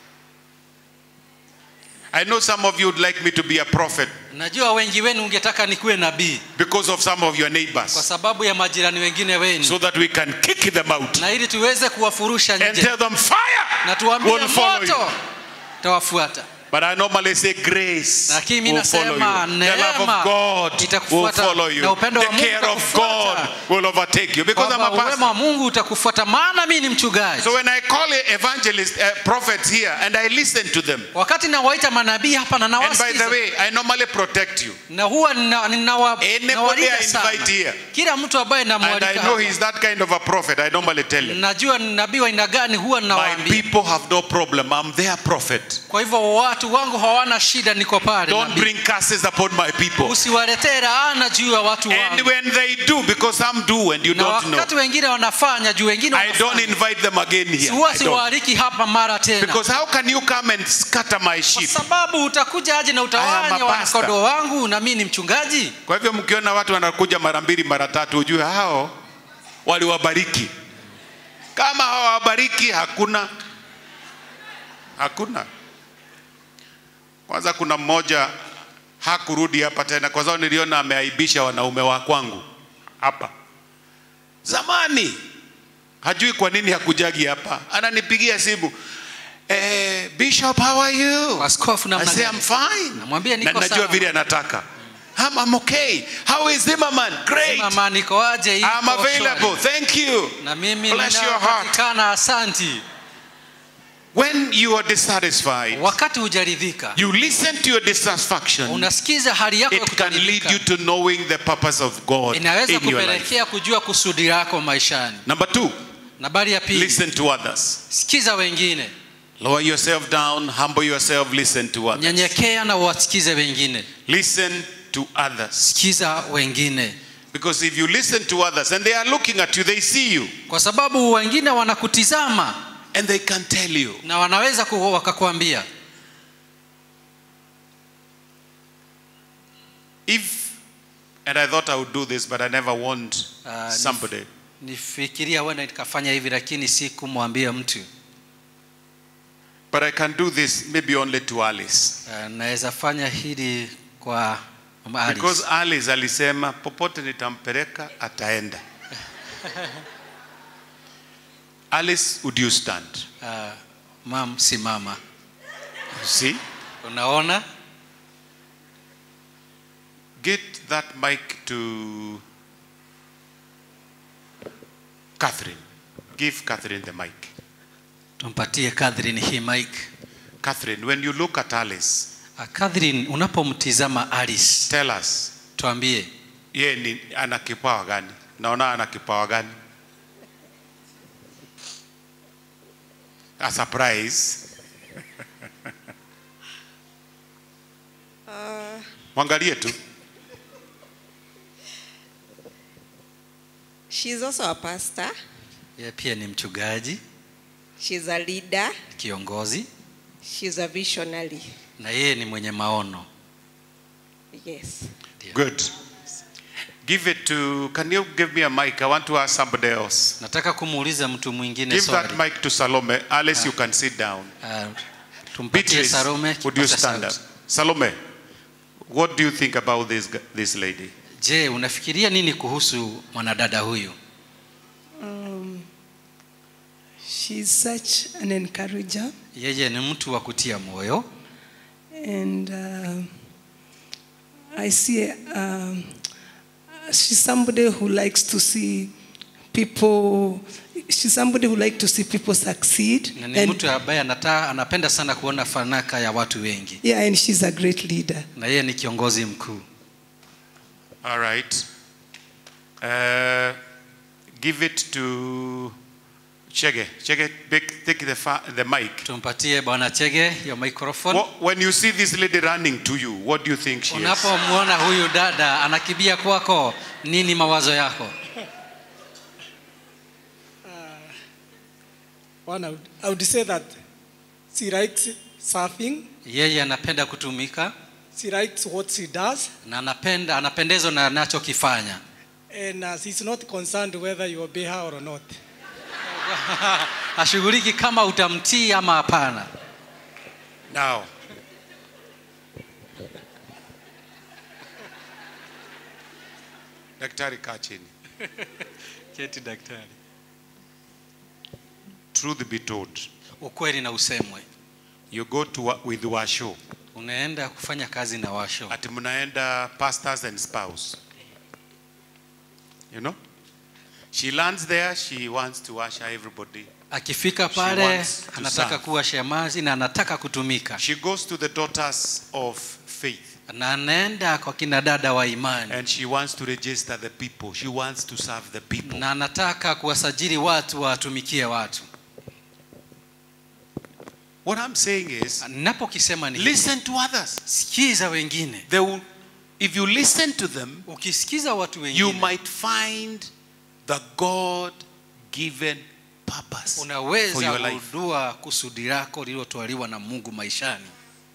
I know some of you would like me to be a prophet
najua wengi wenu ungetaka nikuwe nabii
because of some of your
kwa
neighbors
sababu ya majirani wengine wenu
so that we can kick them out
na ili tuweze kuwafurusha
and
nje
tell them fire
na tuambie
will follow you.
moto tawafuata
But I normally say grace
lakini mi
will follow
nasema
you. The love
neema
of God will
itakufuata
follow you.
na upendo
The
wa Mungu
care of
utakufuata.
God will overtake you because I'm
kwamba
a
uwema
pastor.
wa mungu utakufuata maana mi ni mchungaji
So when I call evangelists, uh, prophets here, and I listen to them,
wakati nawaita manabii hapa na
and by the
nawasikiza
way, I normally protect you.
na huwa nina- ninawa-
Anybody
nawalinda
I
sana
invite here.
kila mtu ambaye
And I
namwalika
know
hapa.
he's that kind of a prophet. I normally tell him.
najua ni nabii wa aina gani huwa
My
ninawaambia
people have no problem. I'm their prophet.
kwa hivyo watu wangu hawana shida niko pale
Don't
nabii.
bring curses upon my people.
usiwaletee laana juu ya watu
And
wangu
when they do, because some do and you
na
don't know,
wakati wengine wanafanya juu wengine
I don't
wanafanya.
invite them again here.
huwa
I don't.
siwaaliki hapa mara tena
Because how can you come and scatter my
kwa
sheep?
sababu utakuja aje na
I am
utawanya
a pastor.
wanakodoo wangu na mimi ni mchungaji
Kwa hivyo mkiona watu wanakuja mara mbili mara tatu, ujue hao waliwabariki. Kama hawabariki, hakuna hakuna. Kwanza kuna mmoja hakurudi hapa tena kwa sababu niliona ameaibisha wanaume wa kwangu hapa zamani hajui kwa nini hakujagi hapa ananipigia simu eh, bishop how are you
Askofu namna
I say,
gani?
I'm fine
Namwambia
na
niko
najua
sawa.
vile anataka I'm, I'm okay how is Zimmerman great
mama niko aje iko
I'm available
shwari.
thank you
na mimi
Bless your heart.
ninapatikana asanti
when you are dissatisfied
wakati hujaridhika
you listen to your dissatisfaction
unasikiza hali yako ya
it can lead
kutoridhika
you to knowing the purpose of God
inaweza
in your life
kupelekea kujua kusudi lako maishani
number two
nambari ya pili
listen to others
sikiza wengine
lower yourself down humble yourself listen to others
nyenyekea na wasikize wengine
listen to others
sikiza wengine
because if you listen to others and they are looking at you they see you
kwa sababu wengine wanakutizama
and they can tell you
na wanaweza ku- wakakwambia
if and i thought i would do this but i never warned
Ah, ni-
somebody
nifikiria huenda nikafanya hivi lakini si kumwambia mtu
but i can do this maybe only to alice
uh, naweza fanya hili kwa Mama Alice.
because alice alisema popote nitampeleka ataenda alice would you stand
uh, mam simama
You see
unaona
get that mic to catherine give catherine the mic
tumpatie Catherine hii mic
catherine when you look at alice
uh, Catherine unapomtizama Alice
tell us
tuambie
ye ni ana kipawa gani naona ana kipawa gani a surprise mwangalie tu
She's also a pastor.
yeye pia ni mchungaji
She's a leader.
kiongozi
She's a visionary.
na yeye ni mwenye maono
Yes.
good give it to can you give me a mic i want to ask somebody else
nataka kumuuliza mtu mwingine
give that
swali
mic to salome alice you can sit down
uh, tumpatie
beatrice
Salome
would you
kipaza
stand up
sauti.
salome what do you think about this g- this lady
je unafikiria nini kuhusu mwanadada huyu
Um, she's such an encourager,
yeye ni mtu wa kutia moyo
and uh, I see um, she's somebody who likes to see people. She's somebody who likes to see people succeed,
na ni
and
mtu ambaye anata, anapenda sana kuona fanaka ya watu wengi
yeah, and she's a great leader.
na yeye ni kiongozi mkuu
All right. Uh, give it to Chege. Chege, take, take the, fa- the mic.
tumpatie bwana chege hiyo microphone
What, when you see this lady running to you, what do you think she is?
unapomwona huyu dada anakibia kwako nini mawazo yako
One, I would, I would say that she likes surfing.
yeye anapenda kutumika
She likes what she does,
na anapenda anapendezwa na anachokifanya
and uh, she's not concerned whether you obey her or not.
hashughuliki kama utamtii ama hapana
Now. Daktari kaa chini.
keti daktari
Truth be told,
ukweli na usemwe
you go to wa- with Washo.
unaenda kufanya kazi na washo
Ati mnaenda pastors and spouse. You know? She lands there, she wants to usher everybody.
akifika
She
pale
wants to
anataka
serve.
kuwa shemazi na anataka kutumika
She goes to the daughters of faith
na anaenda kwa kina dada wa imani
and she wants to register the people. She wants to serve the people.
na anataka kuwasajili watu watumikie watu
What I'm saying is,
ninapokisema ni hivi,
listen to others.
sikiza wengine
They will, if you listen to them,
ukisikiza watu
you
wengine
might find the God given purpose for
unaweza
your life.
kugundua kusudi lako lililotwaliwa na mungu maishani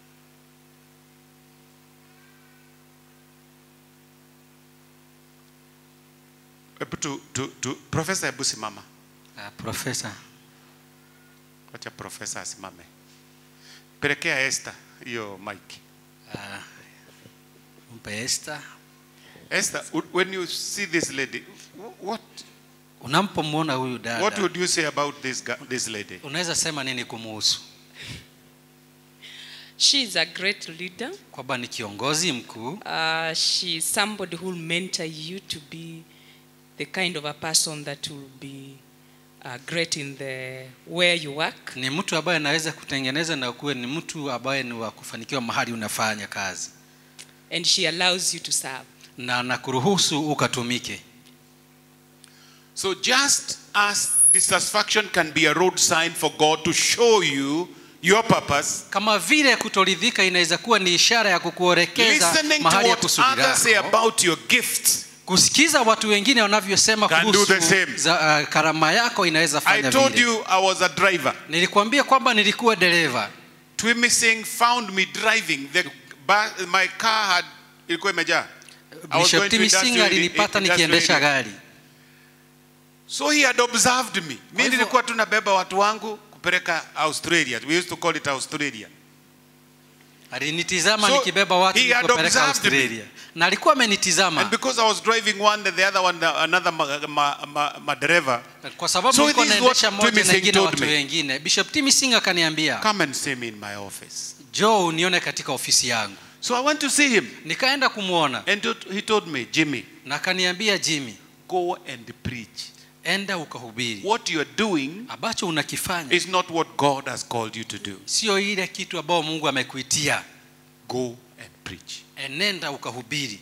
Hebu tu, tu, tu, profesa hebu simama
uh, profesa
wacha profesa asimame pelekea Esther hiyo mic
uh, mpe Esther.
Esther, w- when you see this lady, wh- what,
Unapomwona huyu
what
dada,
would you say about this, gu- this lady?
unaweza sema nini kumuhusu?
She is a great leader.
Kwamba ni kiongozi mkuu,
Uh, she is somebody who will mentor you to be the kind of a person that will be uh, great in the where you work.
ni mtu ambaye anaweza kutengeneza na kuwe ni mtu ambaye ni wa kufanikiwa mahali unafanya kazi,
And she allows you to serve.
na nakuruhusu ukatumike.
So just as dissatisfaction can be a road sign for God to show you your purpose,
Kama vile kutoridhika inaweza kuwa ni ishara ya kukuorekeza
listening to
mahali ya
what
kusudi
others say
lako.
about your gifts.
Kusikiza watu wengine wanavyosema
Can do the
kuhusu
same.
za, uh, karama yako inaweza
I
fanya
told
vile.
you I was a driver.
Nilikwambia kwamba nilikuwa dereva.
Twimi Singh found me driving. The ba- my car had ilikuwa imejaa. I was
Bishop
going to
Timi Singh
industrial-
alinipata
industrial
nikiendesha
area.
gari.
So he had observed me.
Kwa
Mimi
hivyo-
nilikuwa tunabeba watu wangu kupeleka Australia. We used to call it Australia.
Alinitizama
So,
nikibeba watu
he had
nikopeleka
observed me.
Australia. Na alikuwa amenitizama
And because I was driving one, the other one, another ma, ma, ma, ma driver,
kwa sababu
So
nilikuwa
this is
naendesha
what
moja
Timi
na
Singh
ingine
told
watu
me.
wengine. Bishop Timi Singh akaniambia,
come and see me in my office.
Joe unione katika ofisi yangu.
So I went to see him.
Nikaenda kumwona
And to- he told me, Jimmy,
na akaniambia, Jimmy,
go and preach.
enda ukahubiri.
What you're doing
Ambacho unakifanya
is not what God has called you to do.
sio ile kitu ambayo Mungu amekuitia.
Go and preach.
Enenda ukahubiri.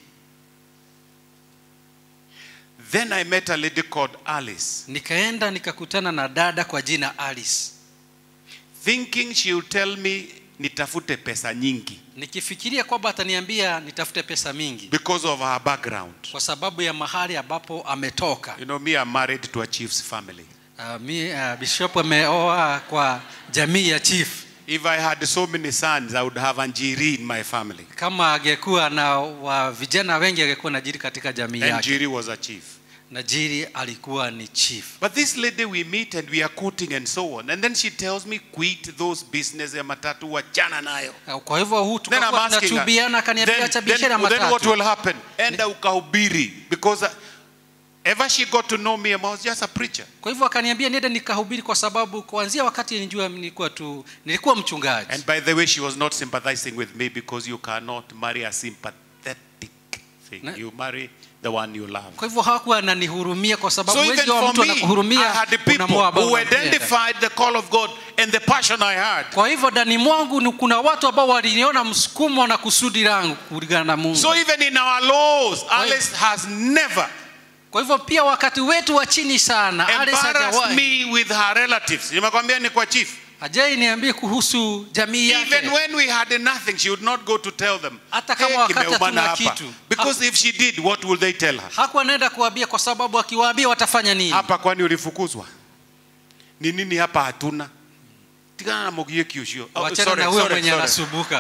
Then I met a lady called Alice,
Nikaenda nikakutana na dada kwa jina Alice,
thinking she would tell me nitafute pesa nyingi
nikifikiria kwamba ataniambia nitafute pesa mingi
because of her background.
kwa sababu ya mahali ambapo ametoka.
You know, me, I'm married to a chief's family.
Uh, mi, uh, Bishop ameoa kwa jamii ya chief.
If I had so many sons, I would have Anjiri in my family.
Kama angekuwa na wa vijana wengi angekuwa najiri katika jamii yake.
Anjiri was a chief.
Najiri alikuwa ni chief.
But this lady we meet and we are quoting and so on. And then she tells me, quit those business ya matatu wachana nayo.
Uh, Kwa hivyo huu
Then I'm
tukakuwa
asking her,
tunatubiana, akaniambia
then,
acha
then,
biashara ya
then what
matatu.
will happen? Enda ukahubiri. Because uh, ever she got to know me, I was just a preacher.
Kwa hivyo akaniambia niende nikahubiri, kwa sababu kuanzia wakati nilijua nilikuwa tu nilikuwa mchungaji.
And by the way, she was not sympathizing with me because you cannot marry a sympathetic thing.
Ne-
You marry the one you love.
Kwa hivyo hakuwa ananihurumia kwa sababu
So even
wengi wa
for
mtu
me, I
anakuhurumia
had the people
unamwoa ambao
who
unampenda.
identified the call of God and the passion I had.
Kwa hivyo ndani mwangu ni kuna watu ambao waliniona msukumo na kusudi langu kulingana na Mungu.
So even in our laws, Alice has never
Kwa hivyo pia wakati wetu wa chini sana, Alice
embarrassed
hajawahi
me with her relatives. Nimekwambia ni kwa chief.
hajai niambie kuhusu jamii
Even
yake.
when we had nothing, she would not go to tell them.
Hata kama
"Hey,
wakati
kimeumana
hatuna
hapa."
kitu.
Because if she did, what will they tell her?
Hakuwa anaenda kuambia kwa sababu akiwaambia watafanya nini?
Hapa kwani ulifukuzwa? Ni nini hapa hatuna? Tigana na Mugieki ucio. Oh,
Wachana
sorry,
na huyo
sorry,
mwenye
sorry.
anasumbuka.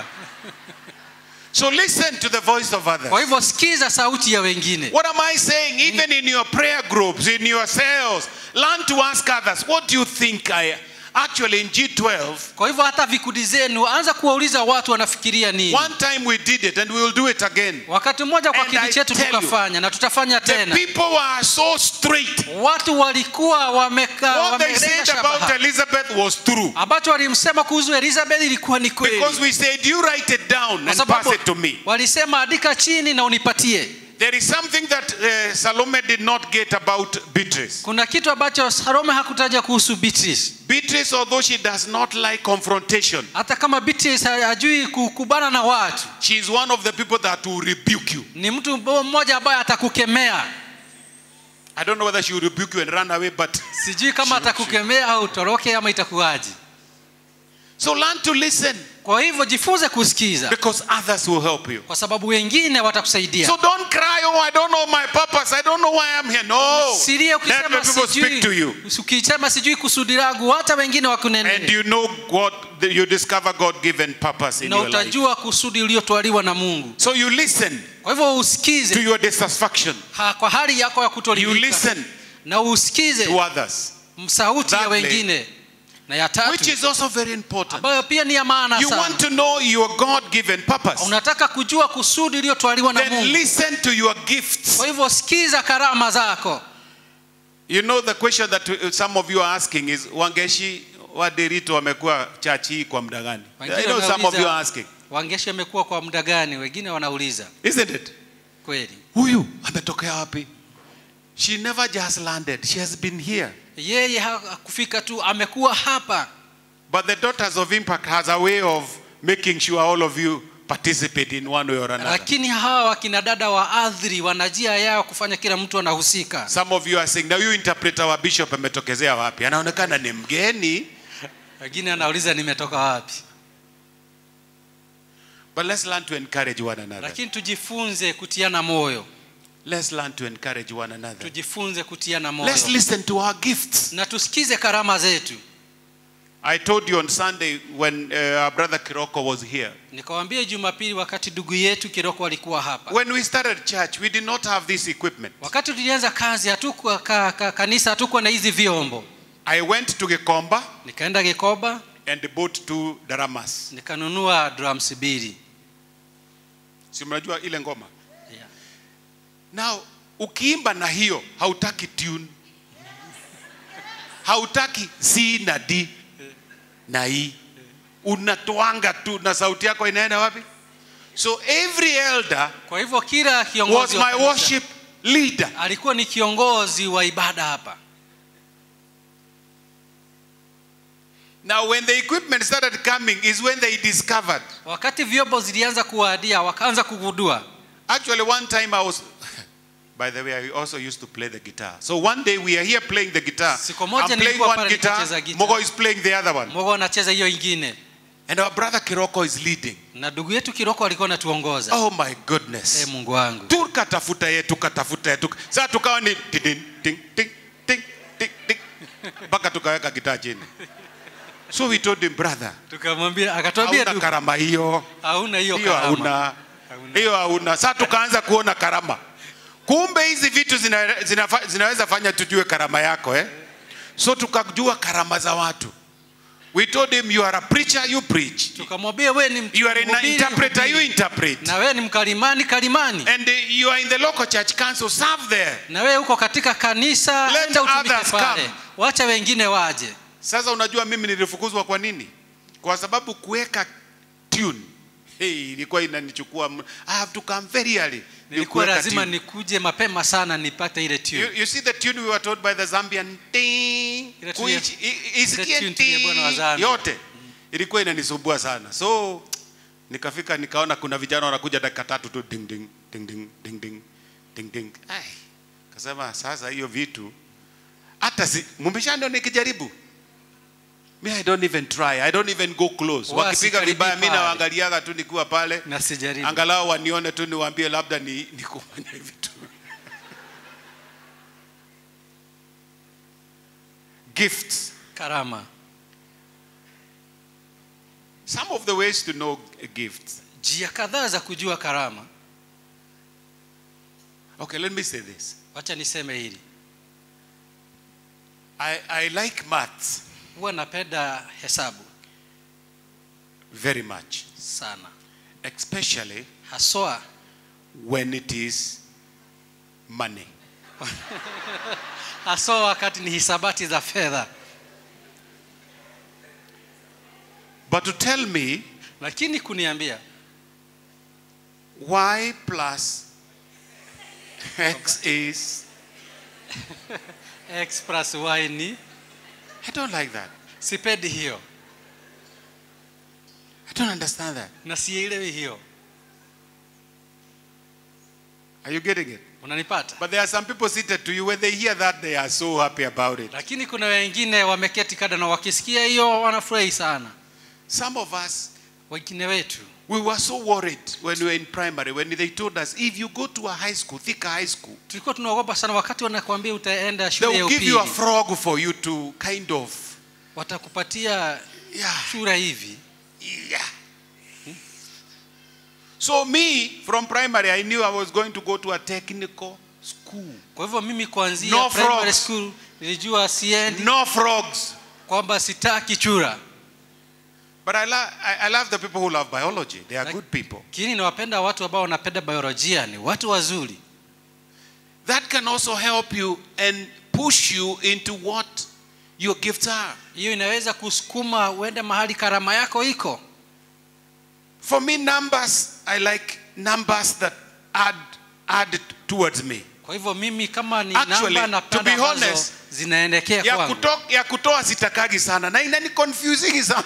So listen to the voice of others.
Kwa hivyo sikiza sauti ya wengine.
What am I saying? Even in your prayer groups, in your cells, learn to ask others, what do you think I actually in G12?
Kwa hivyo hata vikundi zenu anza kuwauliza watu wanafikiria nini.
One time we did it and we will do it again.
Wakati mmoja kwa
And
kiti
I
chetu
tell you,
tukafanya na tutafanya
The
tena.
people were so straight.
Watu walikuwa wameka
What they
wamelenga
said about
shabaha.
Elizabeth was true.
ambacho walimsema kuhusu Elizabeth ilikuwa ni kweli,
Because we said, you write it down
kwa
and pass
sababu
it to me.
walisema andika chini na unipatie.
There is something that uh, Salome did not get about Beatrice.
Kuna kitu ambacho Salome hakutaja kuhusu Beatrice.
Beatrice, although she does not like confrontation,
Hata kama Beatrice ha- hajui kukubana na watu,
she is one of the people that will rebuke you.
ni mtu mmoja ambaye atakukemea.
I don't know whether she will rebuke you and run away, but
Sijui kama
Sure,
atakukemea au utoroke ama itakuwaje.
so learn to listen
Kwa hivyo jifunze kusikiza,
because others will help you.
kwa sababu wengine watakusaidia.
So don't cry, oh, I don't know my purpose. I don't know why I'm here. No.
Siria
Let the
ukisema
people speak to you.
sijui, ukisema sijui kusudi langu, hata wengine
And
wakunenee
you know what you discover God given purpose in
na
your life.
utajua kusudi uliotwaliwa na Mungu.
So you listen
Kwa hivyo
to
usikize
your dissatisfaction.
ha, kwa hali yako ya
You
kutoridhika
listen
na usikize
to others.
sauti ya
Thirdly,
wengine. na ya
which
tatu
is also very important.
ambayo pia ni ya maana
You want
sana
to know your God given purpose.
unataka kujua kusudi iliyotwaliwa na
Then
mungu
listen to your gifts.
kwa hivyo sikiza karama zako
You know the question that uh, some of you are asking is Wangeshi waderito wamekuwa church hii kwa muda gani?
Wengine
I know some of you
wanauliza,
are asking.
wangeshi amekuwa kwa muda gani wengine wanauliza
Isn't it?
kweli
Huyu ametokea wapi? She never just landed. She has been here.
yeye hakufika tu amekuwa hapa
But the Daughters of Impact has a way of making sure all of you participate in one way or another.
lakini hawa wakina dada wa adhri wana njia yao kufanya kila mtu anahusika
Some of you are saying, na huyu interpreter wa bishop ametokezea wapi? Anaonekana ni mgeni.
wengine anauliza nimetoka wapi
But let's learn to encourage one another.
lakini tujifunze kutiana moyo
Let's learn to encourage one another.
tujifunze kutiana moyo
Let's listen to our gifts.
na tusikize karama zetu
I told you on Sunday when uh, our brother Kiroko was here.
nikawambia jumapili wakati ndugu yetu kiroko alikuwa hapa
When we started church, we did not have this equipment.
wakati tulianza kazi hatukuwa ka, ka, kanisa hatukuwa na hizi vyombo
I went to Gekomba
nikaenda gikoba
and bought two daramas.
nikanunua drums mbili
Si mnajua ile ngoma?
Yeah.
Now, ukiimba na hiyo hautaki tune. Hautaki C na D na E. Unatoanga tu na sauti yako inaenda wapi? So every elder
kwa hivyo kila
was
kiongozi wa
my
kanisa
worship leader.
alikuwa ni kiongozi wa ibada hapa
Now, when the equipment started coming, is when they discovered.
wakati vyombo zilianza kuwadia wakaanza kugundua
Actually, one time I was. By the way, I also used to play the guitar. So one day we are here playing the guitar.
Siku moja
I'm playing
nilikuwa
one
pale
guitar.
nikicheza guitar.
Mogo is playing the other one.
mwogo anacheza hiyo ingine
And our brother Kiroko is leading.
na ndugu yetu kiroko alikuwa anatuongoza
Oh my goodness.
Eh, mungu wangu
tukatafuta ye tukatafuta ye tuka. Sasa tukawa ni ting, ting, ting, ting, ting, ting, ting. mpaka tukaweka gitaa chini. So we told him brother,
tukamwambia akatuambia
hauna
tu
karama hiyo.
hauna hiyo
hiyo
karama
hauna hiyo hauna sasa tukaanza kuona karama kumbe hizi vitu zina, zina, zinaweza fanya tujue karama yako eh? so tukajua karama za watu we told him you are a preacher you preach
tukamwambia wewe ni
you are an
mhubiri,
interpreter you
mhubiri.
interpret
na wewe ni mkalimani kalimani
and uh, you are in the local church council serve there
na wewe uko katika kanisa
Let
enda utumike
others
pale
come.
wacha wengine waje
sasa unajua mimi nilifukuzwa kwa nini kwa sababu kuweka tune hey, ilikuwa inanichukua m- I have to come very early
nilikuwa
Kuweka
lazima
tune.
nikuje mapema sana nipate ile
You,
tune
you see the tune we were told by the Zambian ting,
Ile tune ya-
kuichi- i- isikie
ile tune ya bwana wa
ting,
Zambia.
yote ilikuwa inanisumbua sana so nikafika nikaona kuna vijana wanakuja dakika tatu tu ding ding ding ding ding ding ding ding ai kasema sasa hiyo vitu hata si mumbishano nikijaribu me I don't even try I don't even go close
Huwa
wakipiga
sikaribii
vibaya mimi
pale.
nawaangaliaga tu nikiwa pale
na sijaribu
angalau wanione tu niwaambie labda ni, ni kufanya vitu gifts
karama
some of the ways to know gifts
njia kadhaa za kujua karama
okay let me say this
wacha niseme hili
i, I like maths
huwa napenda hesabu
very much
sana
especially
haswa
when it is money
haswa wakati ni hisabati za fedha
but to tell me
lakini kuniambia
y plus x is
x plus y ni
i don't like that
sipendi hiyo
i don't understand that
na sielewi hiyo
are you getting it
unanipata
but there are some people seated to you when they hear that they are so happy about it
lakini kuna wengine wameketi kada na wakisikia hiyo wanafurahi sana
some of us
wengine wetu
We were so worried when we were in primary when they told us if you go to a high school, Thika High School,
tulikuwa tunaogopa sana wakati wanakuambia utaenda
they
shule ya
will give you a
upili
frog for you to kind of,
watakupatia
yeah,
chura hivi
yeah. So me from primary, I knew I was going to go to a technical school.
kwa hivyo mimi kuanzia
No
primary
frogs.
school nilijua siendi
No frogs.
kwamba sitaki chura
But I, lo- I, I love the people who love biology. They are good people.
lakini nawapenda watu ambao wanapenda biolojia ni watu wazuri
That can also help you and push you into what your gifts are.
hiyo inaweza kusukuma uende mahali karama yako iko
For me, numbers, I like numbers that add, add towards me.
kwa hivyo mimi kama ni
Actually,
namba
to
napenda
be
ambazo
honest,
zinaendekea
ya,
kwangu
kuto, ya kutoa sitakagi sana na inani confusing sana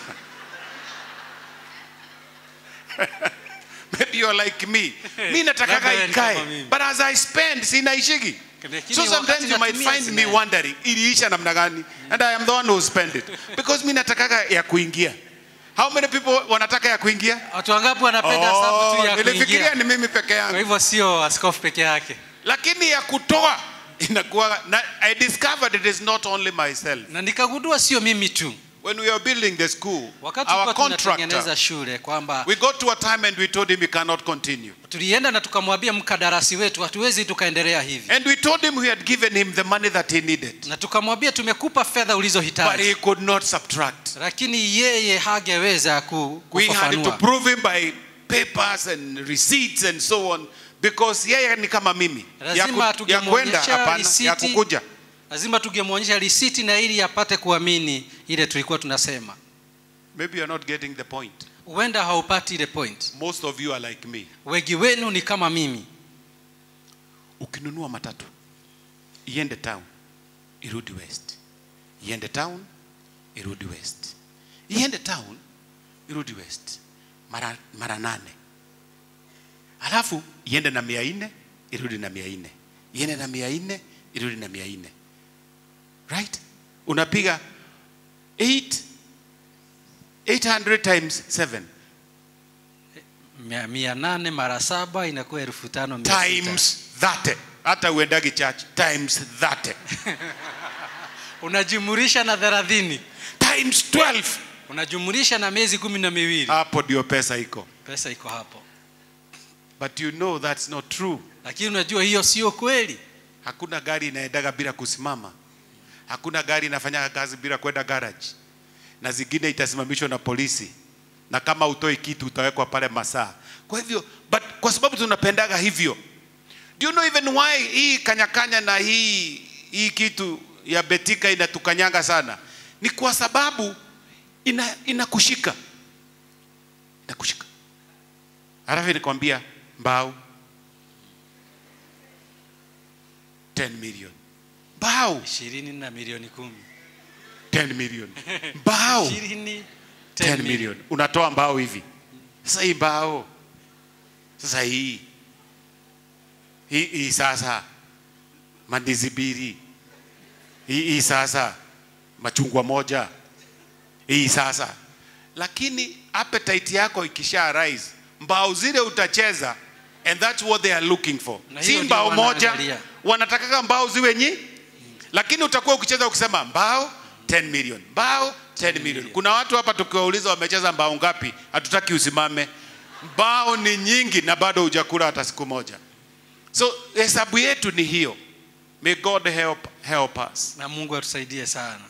maybe you're like me mi natakaga
Labda wewe ni kama
ikae
mimi.
but as i spend sinaishigi
Lakini
so
wakati
sometimes you might
natumia
find me
zina-
wondering iliisha namna gani and i am the one who spend it because mi natakaga ya kuingia how many people wanataka ya kuingia
watu wangapi wanapenda hesabu tu ya
nilifikiria
kuingia
ni mimi peke
kwa
yangu
hivyo sio askofu peke yake
lakini ya kutoa inakuwa na, i discovered it is not only myself
na nikagundua sio mimi tu
when we were building the school
wakati
our
tulikuwa
contractor
tunatengeneza shule kwamba
we got to a time and we told him we cannot continue
tulienda na tukamwambia mkadarasi wetu hatuwezi tukaendelea hivi
and we told him we had given him the money that he needed
na tukamwambia tumekupa fedha
but he
ulizohitaji
could not subtract
lakini yeye hageweza ku,
we had to
kufafanua
prove him by papers and receipts and so on because yeye ni kama mimi ya,
Lazima
ku, ya kwenda
tungemwonyesha
hapana ya
risiti.
kukuja
lazima tungemwonyesha risiti na ili apate kuamini ile tulikuwa tunasema
maybe you're not getting the point
huenda haupati ile point
most of you are like me
wengi wenu ni kama mimi
ukinunua matatu iende town irudi west iende town irudi west iende town irudi west mara, mara nane alafu iende na mia nne irudi na mia nne iende na mia nne irudi na mia nne right unapiga 8 800 times 7
mia, mia nane mara saba inakuwa elfu tano mia sita.
times 30 hata uendagi church times 30
unajumurisha na thelathini
times 12
unajumurisha na miezi kumi na miwili
hapo ndio pesa iko
pesa iko hapo
but you know that's not true
lakini unajua hiyo sio kweli
hakuna gari inaendaga bila kusimama hakuna gari inafanyaga kazi bila kwenda garage na zingine itasimamishwa na polisi na kama utoi kitu utawekwa pale masaa kwa hivyo but kwa sababu tunapendaga hivyo do you know even why hii kanyakanya na hii hii kitu ya betika inatukanyanga sana ni kwa sababu ina inakushika inakushika halafu nikwambia mbao 10 million mbao
ishirini na milioni kumi
10 million mbao
ishirini
10 million unatoa mbao hivi sasa hii mbao sasa hii hii, hii sasa mandizi mbili hii, hii sasa machungwa moja hii sasa lakini appetite yako ikisha rise mbao zile utacheza and that's what they are looking for
Na
si
hiyo
mbao
ndio
moja
wanaangalia.
wanatakaga mbao ziwe nyi lakini utakuwa ukicheza ukisema mbao 10 million mbao 10 million kuna watu hapa tukiwauliza wamecheza mbao ngapi hatutaki usimame mbao ni nyingi na bado hujakula hata siku moja so hesabu yetu ni hiyo may god help help us
na mungu atusaidie sana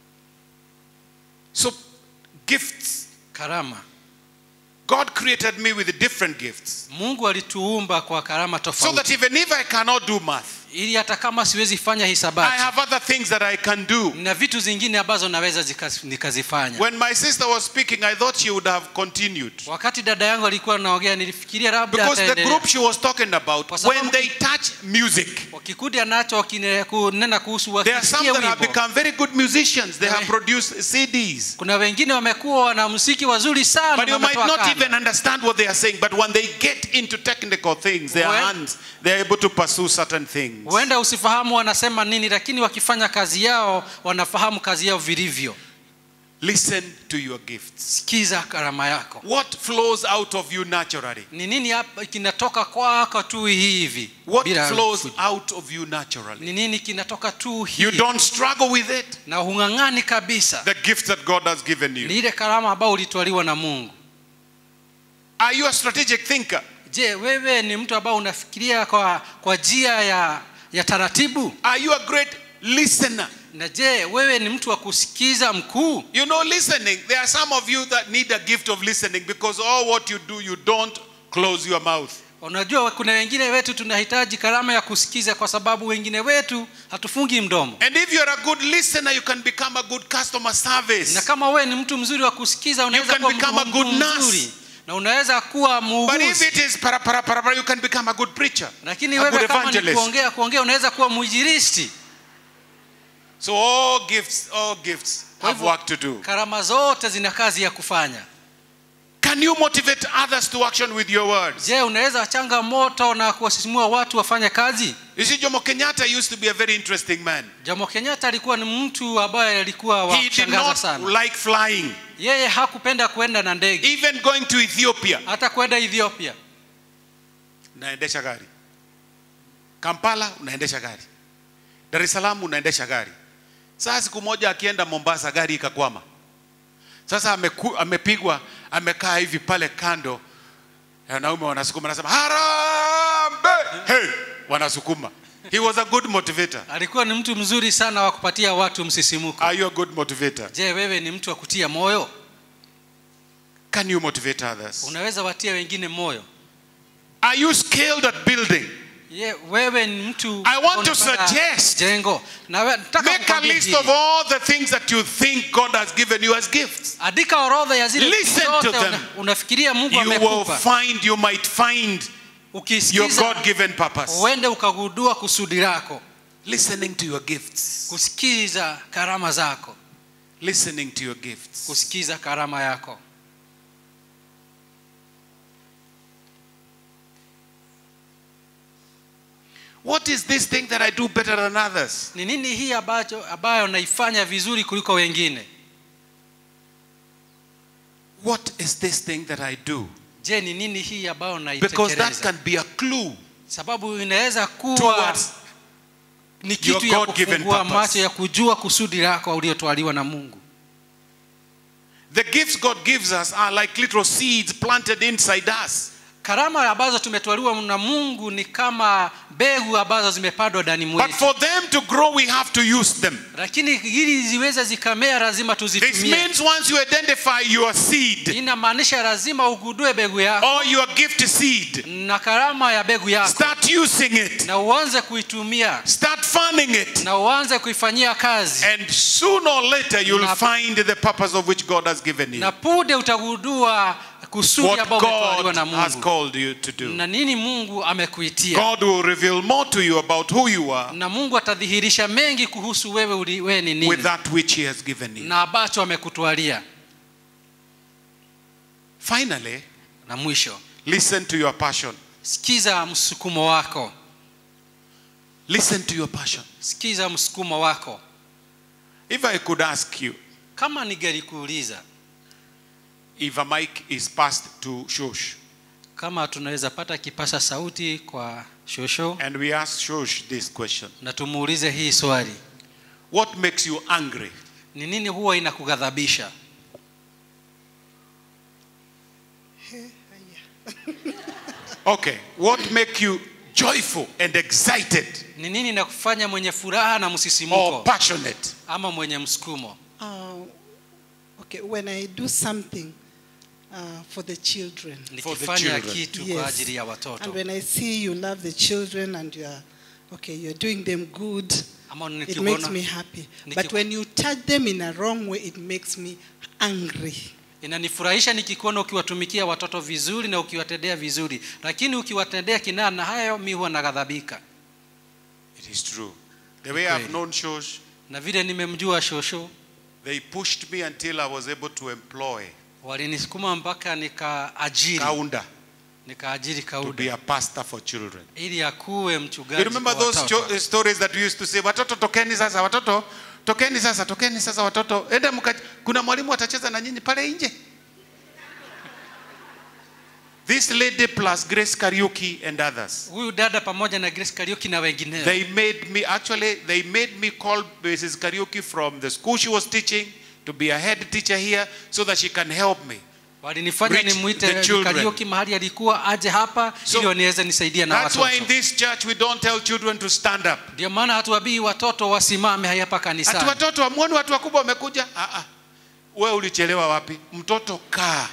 so gifts
karama
god created me with different gifts
mungu alituumba kwa karama
so
tofauti
that even if i cannot do math
ili hata kama siwezi fanya
i
hisabati
have other things that i can do
na vitu zingine ambazo naweza zika- nikazifanya
when my sister was speaking i thought she would have continued
wakati dada yangu alikuwa anaongea nilifikiria labda
because the
ataendelea.
group she was talking about
Kwa sababu
when they touch music
Kwa kikundi anacho wakine- kunena kuhusu
there are some
wakisikia
that have
wimbo
become very good musicians they have
Amen.
produced cds
kuna wengine wamekuwa wanamuziki wazuri sana
But you might
wametoa
not
kanda.
even understand what they are saying. But when they get into technical things, their
When-
hands, they're able to pursue certain things.
huenda usifahamu wanasema nini lakini wakifanya kazi yao wanafahamu kazi yao vilivyo
Listen to your gifts.
sikiza karama yako
What flows out of you naturally?
ni nini hapa kinatoka kwako tu hivi
What
bila
flows
kuji-
out of you naturally?
ni nini kinatoka tu
You
hivi
don't struggle with it.
na hung'ang'ani kabisa
The gift that God has given
ni
you.
ile karama ambayo ulitwaliwa na mungu
Are you a strategic thinker?
je wewe ni mtu ambao unafikiria kwa kwa njia ya ya taratibu
Are you a great listener?
na je wewe ni mtu wa kusikiza mkuu
You know, listening, there are some of you that need a gift of listening because all what you do, you don't close your mouth.
unajua kuna wengine wetu tunahitaji karama ya kusikiza kwa sababu wengine wetu hatufungi mdomo
And if you're a good listener, you can become a good customer service.
na kama wewe ni mtu mzuri wa kusikiza unaweza
can
kuwa
become a
mtu
good
mzuri
nurse.
na unaweza kuwa
But if
muuguzi
it is para para para, para you can become a good preacher,
lakini
a good
wewe kama ni
evangelist.
kuongea kuongea unaweza kuwa mwinjilisti
So all gifts, all gifts
Kwa
have
hivyo,
work to do.
karama zote zina kazi ya kufanya
Can you motivate others to action with your words?
je unaweza changa moto na kuwasisimua watu wafanye kazi
You see, Jomo Kenyatta used to be a very interesting man.
jomo kenyatta alikuwa ni mtu ambaye alikuwa wa
He did
kushangaza
not
sana
like flying,
yeye hakupenda kwenda na ndege
even going to Ethiopia.
hata kwenda ethiopia
Unaendesha gari. Kampala unaendesha gari. Dar es Salaam unaendesha gari. Sasa siku moja akienda Mombasa gari ikakwama. Sasa ameku, amepigwa amekaa hivi pale kando, wanaume wanasukuma, anasema harambe, hey, wanasukuma. He was a good motivator.
alikuwa ni mtu mzuri sana wa kupatia watu msisimuko
Are you a good motivator?
je wewe ni mtu wa kutia moyo
Can you motivate others?
unaweza watia wengine moyo
Are you skilled at building?
Ye, wewe ni mtu
I want to
unapata
suggest-
jengo na we- nataka
Make a
kukwambia
list
hili.
of all the things that you think God has given you as gifts.
andika orodha ya zile
Listen
vitu zote
to them.
una, unafikiria mungu
You will
amekupa
find, you might find your
ukisikiza
God given purpose.
uende ukagundua kusudi lako
Listening to your gifts.
kusikiza karama zako
Listening to your gifts.
kusikiza karama yako
What is this thing that I do better than others?
ni nini hii ambacho ambayo naifanya vizuri kuliko wengine
What is this thing that I do?
je ni nini hii ambayo
Because that
naitekeleza
can be a clue
sababu inaweza kuwa
towards
ni kitu
your
ya
God-given
kufungua
purpose.
macho ya kujua kusudi lako uliotwaliwa na mungu
the gifts God gives us are like little seeds planted inside us.
karama ambazo tumetwaliwa na mungu ni kama mbegu ambazo zimepandwa ndani
But
mwetu
for them to grow, we have to use them.
lakini ili ziweze zikamea lazima
This
tuzitumie
means once you identify your seed
inamaanisha lazima ugundue mbegu yako
or your gift seed,
na karama ya mbegu yako
start using it,
na uanze kuitumia
start fanning it,
na uanze kuifanyia kazi
and sooner or later you'll
Na-
find the purpose of which God has given you.
na punde utagundua kusudi
What
ambao umetwaliwa
God
na
has
mungu
called you to do.
na nini mungu amekuitia
God will reveal more to you about who you are
na mungu atadhihirisha mengi kuhusu wewe uli- wewe ni
with
nini
that which He has given you.
na ambacho amekutwalia
Finally,
na mwisho
listen to your passion.
sikiza msukumo wako
Listen to your passion.
sikiza msukumo wako
If I could ask you,
kama ningelikuuliza
if a mic is passed to Shosh,
kama tunaweza pata kipasa sauti kwa shosho
and we ask Shosh this question
na tumuulize hii swali
What makes you angry?
ni nini huwa inakughadhabisha
Okay. What make you joyful and excited
ni nini inakufanya mwenye furaha na
or
msisimuko
passionate?
ama mwenye msukumo
Uh, okay, when I do something uh, for the children,
For the
nikifanya
children.
kitu
Yes.
kwa ajili ya
and
watoto
when I see you love the children and you are, okay, you're doing them good,
ama
it makes
nikiona
me happy.
Niki-
But when you touch them in a wrong way, it makes me angry.
inanifurahisha nikikuona ukiwatumikia watoto vizuri na ukiwatendea vizuri lakini ukiwatendea kinaa na hayo mi huwa naghadhabika
It is true. The way I've
Kweli.
known Shosh,
na vile nimemjua shosho
they pushed me until I was able to employ
walinisukuma mpaka nikaajiri
Kaunda
nikaajiri
to be
kauda
a pastor for children.
ili akuwe mchungaji
You remember
kwa
those
watoto.
cho- stories that we used to say, watoto tokeni sasa, watoto tokeni sasa, tokeni sasa watoto, enda mka, kuna mwalimu atacheza na nyinyi pale nje. This lady plus Grace Kariuki and others.
huyu dada pamoja na Grace Kariuki na wengineo
They made me actually they made me call Mrs. Kariuki from the school she was teaching to be a head teacher here so that she can help me.
walinifanya
Reach
nimwite
the children.
Kariuki mahali alikuwa aje hapa
So,
ili waniweze nisaidia na
That's why in
watoto.
this church we don't tell children to stand up.
Ndio maana hatuwabii watoto wasimame hapa
Ati
kanisani.
watoto wamuoni watu wakubwa wamekuja? Ah ah. Wewe ulichelewa wapi? Mtoto kaa.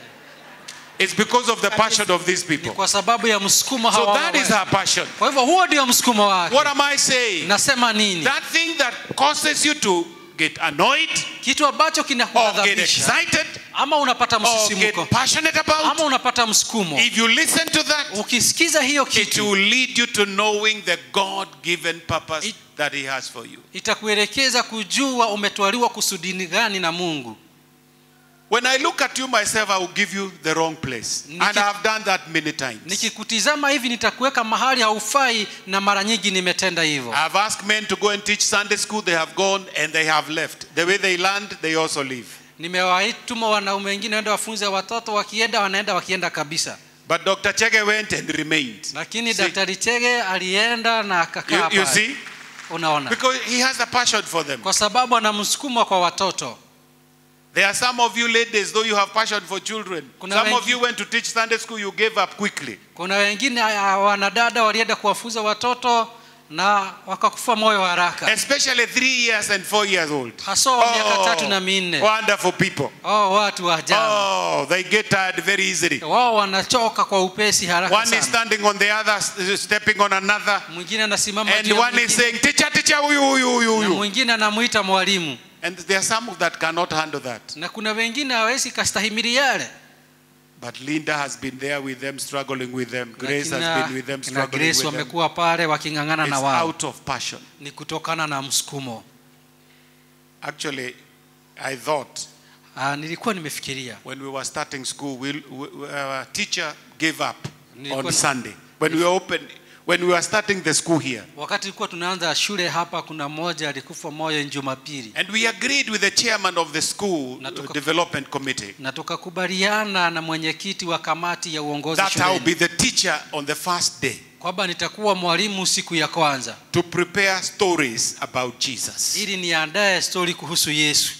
It's because of the passion of these
Ni
people.
kwa sababu ya msukumo
So
hawa.
that is
wa-
our passion.
Kwa hivyo huo ndio msukumo wake.
What am I saying?
Nasema nini?
That thing that causes you to get annoyed
Kitu ambacho
or get
kinakughadhabisha
excited
ama unapata
or get
msisimuko
passionate
ama
about,
unapata msukumo,
if you listen to that,
ukisikiza hiyo
it
kitu
will lead you to knowing the God given purpose
It-
that He has for you.
itakuelekeza kujua umetwaliwa kusudini gani na Mungu.
When I look at you myself, I will give you the wrong place.
Niki-
And I have done that many times.
Nikikutizama hivi nitakuweka mahali haufai, na mara nyingi nimetenda hivyo.
I have asked men to go and teach Sunday school, they have gone and they have left. The way they learned, they also leave.
Nimewaituma wanaume wengine waende wafunze watoto, wakienda wanaenda wakienda kabisa,
But Dr. Chege went and remained.
lakini
See?
Daktari Chege alienda na akakaa
You, you
pale.
see?
Unaona,
Because he has a passion for them.
kwa sababu ana msukumo kwa watoto.
There are some of you ladies, though you have passion for children.
Kuna
some of
wengi-
you went to teach Sunday school, you gave up quickly.
Kuna wengine ah, wanadada walienda kuwafunza watoto na wakakufa moyo haraka,
Especially three years and four years old.
haswa wa miaka tatu na minne.
wonderful people.
Oh, watu wa ajabu
Oh, they get tired very easily.
wao wanachoka kwa upesi haraka
One is
sana.
standing on the other, s- stepping on another.
Mwingine anasimama
And
juu ya
one is
mwingine,
saying, teacher, teacher, huyu, huyu, huyu,
na
huyu.
mwingine anamuita mwalimu,
And there are some that cannot handle that.
na kuna wengine hawezi kastahimili yale.
But Linda has been there with them, struggling with them. Grace
Na
has been with them,
kina
struggling
Grace
with them.
wamekuwa pale waking'ang'ana
It's
na wao,
out of passion.
ni kutokana na msukumo.
Actually, I thought
Ah, nilikuwa nimefikiria
when we were starting school, we, we, our teacher gave up
Nilikuwa-
on Sunday. When we were open, when we were starting the school here.
wakati tulikuwa tunaanza shule hapa, kuna mmoja alikufa moyo Jumapili,
And we agreed with the chairman of the school
Na tuka-
development committee
na tukakubaliana na mwenyekiti wa kamati ya uongozi
that I will be
shuleni
the teacher on the first day
kwamba nitakuwa mwalimu siku ya kwanza
to prepare stories about Jesus.
ili niandae stori kuhusu Yesu.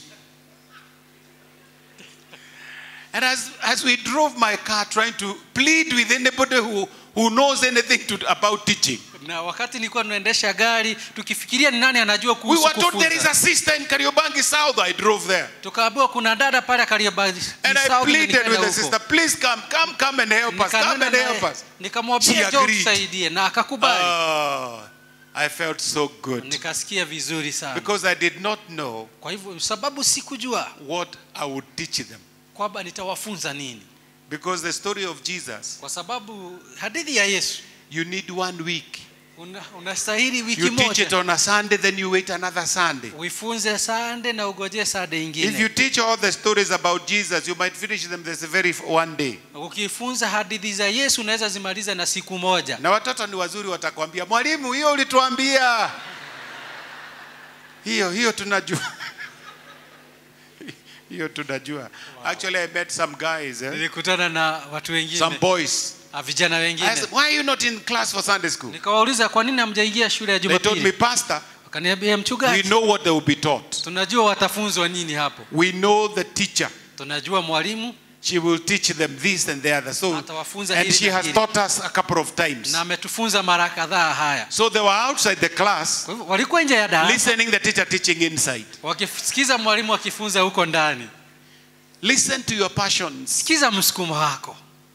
And as, as we drove my car trying to plead with anybody who, who knows anything to, about teaching,
Na wakati nilikuwa tunaendesha gari tukifikiria ni nani anajua
we
kuhusu
were told there is
kufunza,
a sister in Kariobangi South. I drove there.
tukaambiwa kuna dada pale Kariobangi
And I
South, na
pleaded
nikaenda
with the
huko.
sister, please come, come, come and help us, come
Nikanena
and help
naye,
us. She
nikamwambia jo
agreed.
tusaidie, na akakubali.
Oh, I felt so good
Nikasikia vizuri sana,
because I did not know
kwa hivyo sababu sikujua
what I would teach them.
kwamba nitawafunza nini,
Because the story of Jesus,
kwa sababu hadithi ya Yesu
you need one week.
una- unastahili wiki
You teach it
moja
on a Sunday, then you wait another Sunday.
uifunze sande na ugojee sande
If you
ingine.
teach all the stories about Jesus, you might finish them this very one day.
Ukifunza hadithi za Yesu unaweza zimaliza na siku moja.
Na watoto ni wazuri, watakwambia mwalimu, hiyo ulituambia. Hiyo hiyo tunajua. hiyo tunajua. Actually, I met some guys, eh?
Nilikutana na watu
some
wengine
boys.
ah, vijana
I
wengine,
said, why are you not in class for Sunday school?
nikawauliza kwa nini hamjaingia shule ya
They told me,
Jumapili?
Pastor,
Wakaniambia
we
mchungaji,
know what they will be taught.
tunajua watafunzwa nini hapo,
We know the teacher.
tunajua mwalimu
She will teach them this and the other. So,
Atawafunza
and
hili
she
na
has
hili.
taught us a couple of times.
na ametufunza mara kadhaa haya.
So they were outside the class,
Kwa hivyo walikuwa nje ya darasa
listening the teacher teaching inside.
wakisikiza mwalimu akifunza huko ndani.
Listen to your passions.
Sikiza msukumo wako,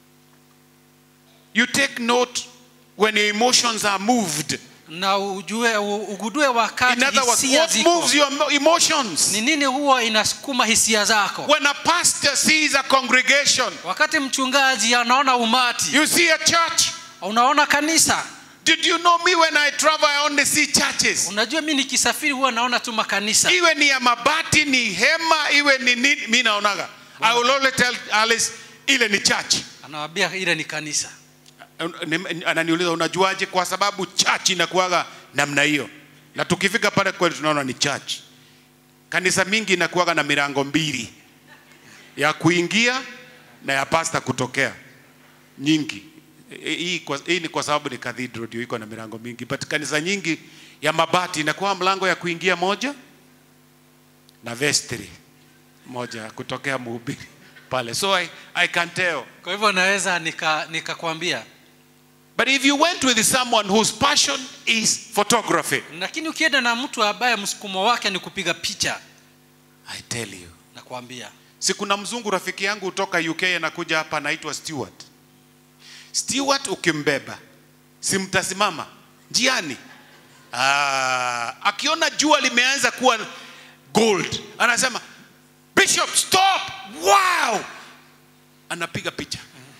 You take note when your emotions are moved.
na ujue ugudue wakati
In other words,
hisia
what
ziko
moves your emo- emotions?
ni nini huwa inasukuma hisia zako.
When a pastor sees a congregation,
Wakati mchungaji anaona umati,
you see a church.
unaona kanisa.
Did you know me when I travel, I only see churches?
Unajua mi nikisafiri huwa naona tu makanisa.
Iwe ni ya mabati, ni hema, iwe ni nini, mi naonaga. I will only tell Alice, ile ni church.
Anawambia ile ni kanisa.
Ni- Ananiuliza, unajuaje? Kwa sababu church inakuwaga namna hiyo, na tukifika pale kweli tunaona ni church. Kanisa mingi inakuwaga na milango mbili ya kuingia na ya pasta kutokea, nyingi. E- Hii, kwa, hii ni kwa sababu ni cathedral ndio iko na milango mingi, but kanisa nyingi ya mabati inakuwa mlango ya kuingia moja na vestry moja ya kutokea mhubiri pale so I, I can tell
kwa hivyo naweza nika- nikakwambia
but if you went with someone whose passion is photography
lakini ukienda na mtu ambaye msukumo wake ni kupiga picha
I tell you
nakwambia
si kuna mzungu rafiki yangu kutoka UK anakuja hapa anaitwa Stewart. Stewart ukimbeba si mtasimama njiani. Ah, akiona jua limeanza kuwa gold anasema Bishop stop! Wow! Anapiga picha.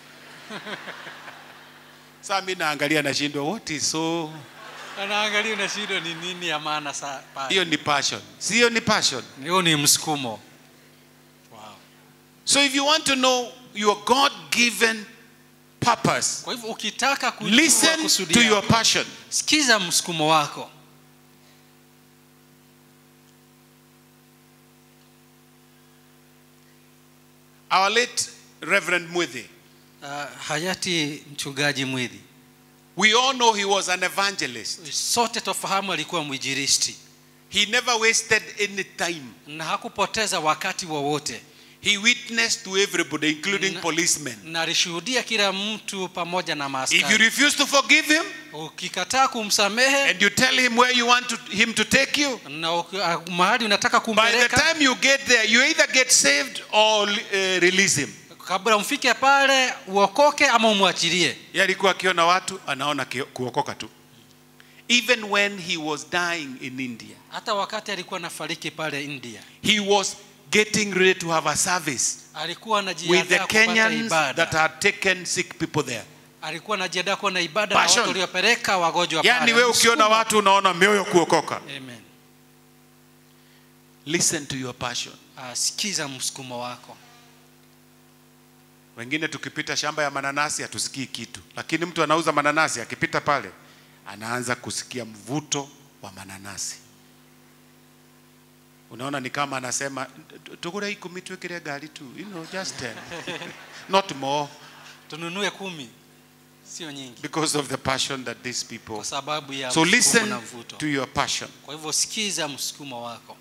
Sasa mimi naangalia nashindwa what is so
anaangalia unashindwa ni nini ya maana saa pale.
hiyo ni passion. Sio ni passion.
hiyo ni msukumo wow.
So if you want to know your God given purpose,
kwa hivyo ukitaka kujua
listen
kusudi
to
yako,
your passion.
sikiza msukumo wako
Our late Reverend Muthi,
uh, hayati mchungaji mwidhi
we all know he was an evangelist.
sote tofahamu alikuwa mwijiristi
He never wasted any time.
na hakupoteza wakati wowote
He witnessed to everybody, including
Na-
policemen.
na alishuhudia kila mtu pamoja na
If you
maaskari
refuse to forgive him
ukikataa kumsamehe
and you tell him where you want to, him to take you,
na uki- ah, mahali unataka
by the
kumpeleka
time you get there, you either get saved or uh, release him.
kabla mfike pale uokoke ama umwachilie
Yeye alikuwa akiona watu anaona kio- kuokoka tu. Even when he was dying in India,
hata wakati alikuwa nafariki pale india
he was getting ready to have a service
alikuwa
with the
anajiandaa kupata
Kenyans that
ibada
had taken sick people there.
alikuwa anajiandaa kuwa na ibada na
Passion.
watu waliopeleka wagonjwa
Yaani
pale.
wewe ukiona
Msukumo.
watu unaona mioyo kuokoka.
Amen.
Listen to your passion.
Ah, sikiza msukumo wako
Wengine tukipita shamba ya mananasi hatusikii kitu, lakini mtu anauza mananasi akipita pale anaanza kusikia mvuto wa mananasi. Unaona ni kama anasema tugura ikumi twekere gari tu, you know, just 10. Not more
tununue kumi sio nyingi
because of the passion that these people.
kwa sababu ya
So
msukumo
listen
na mvuto
to your passion.
kwa hivyo sikiza msukumo wako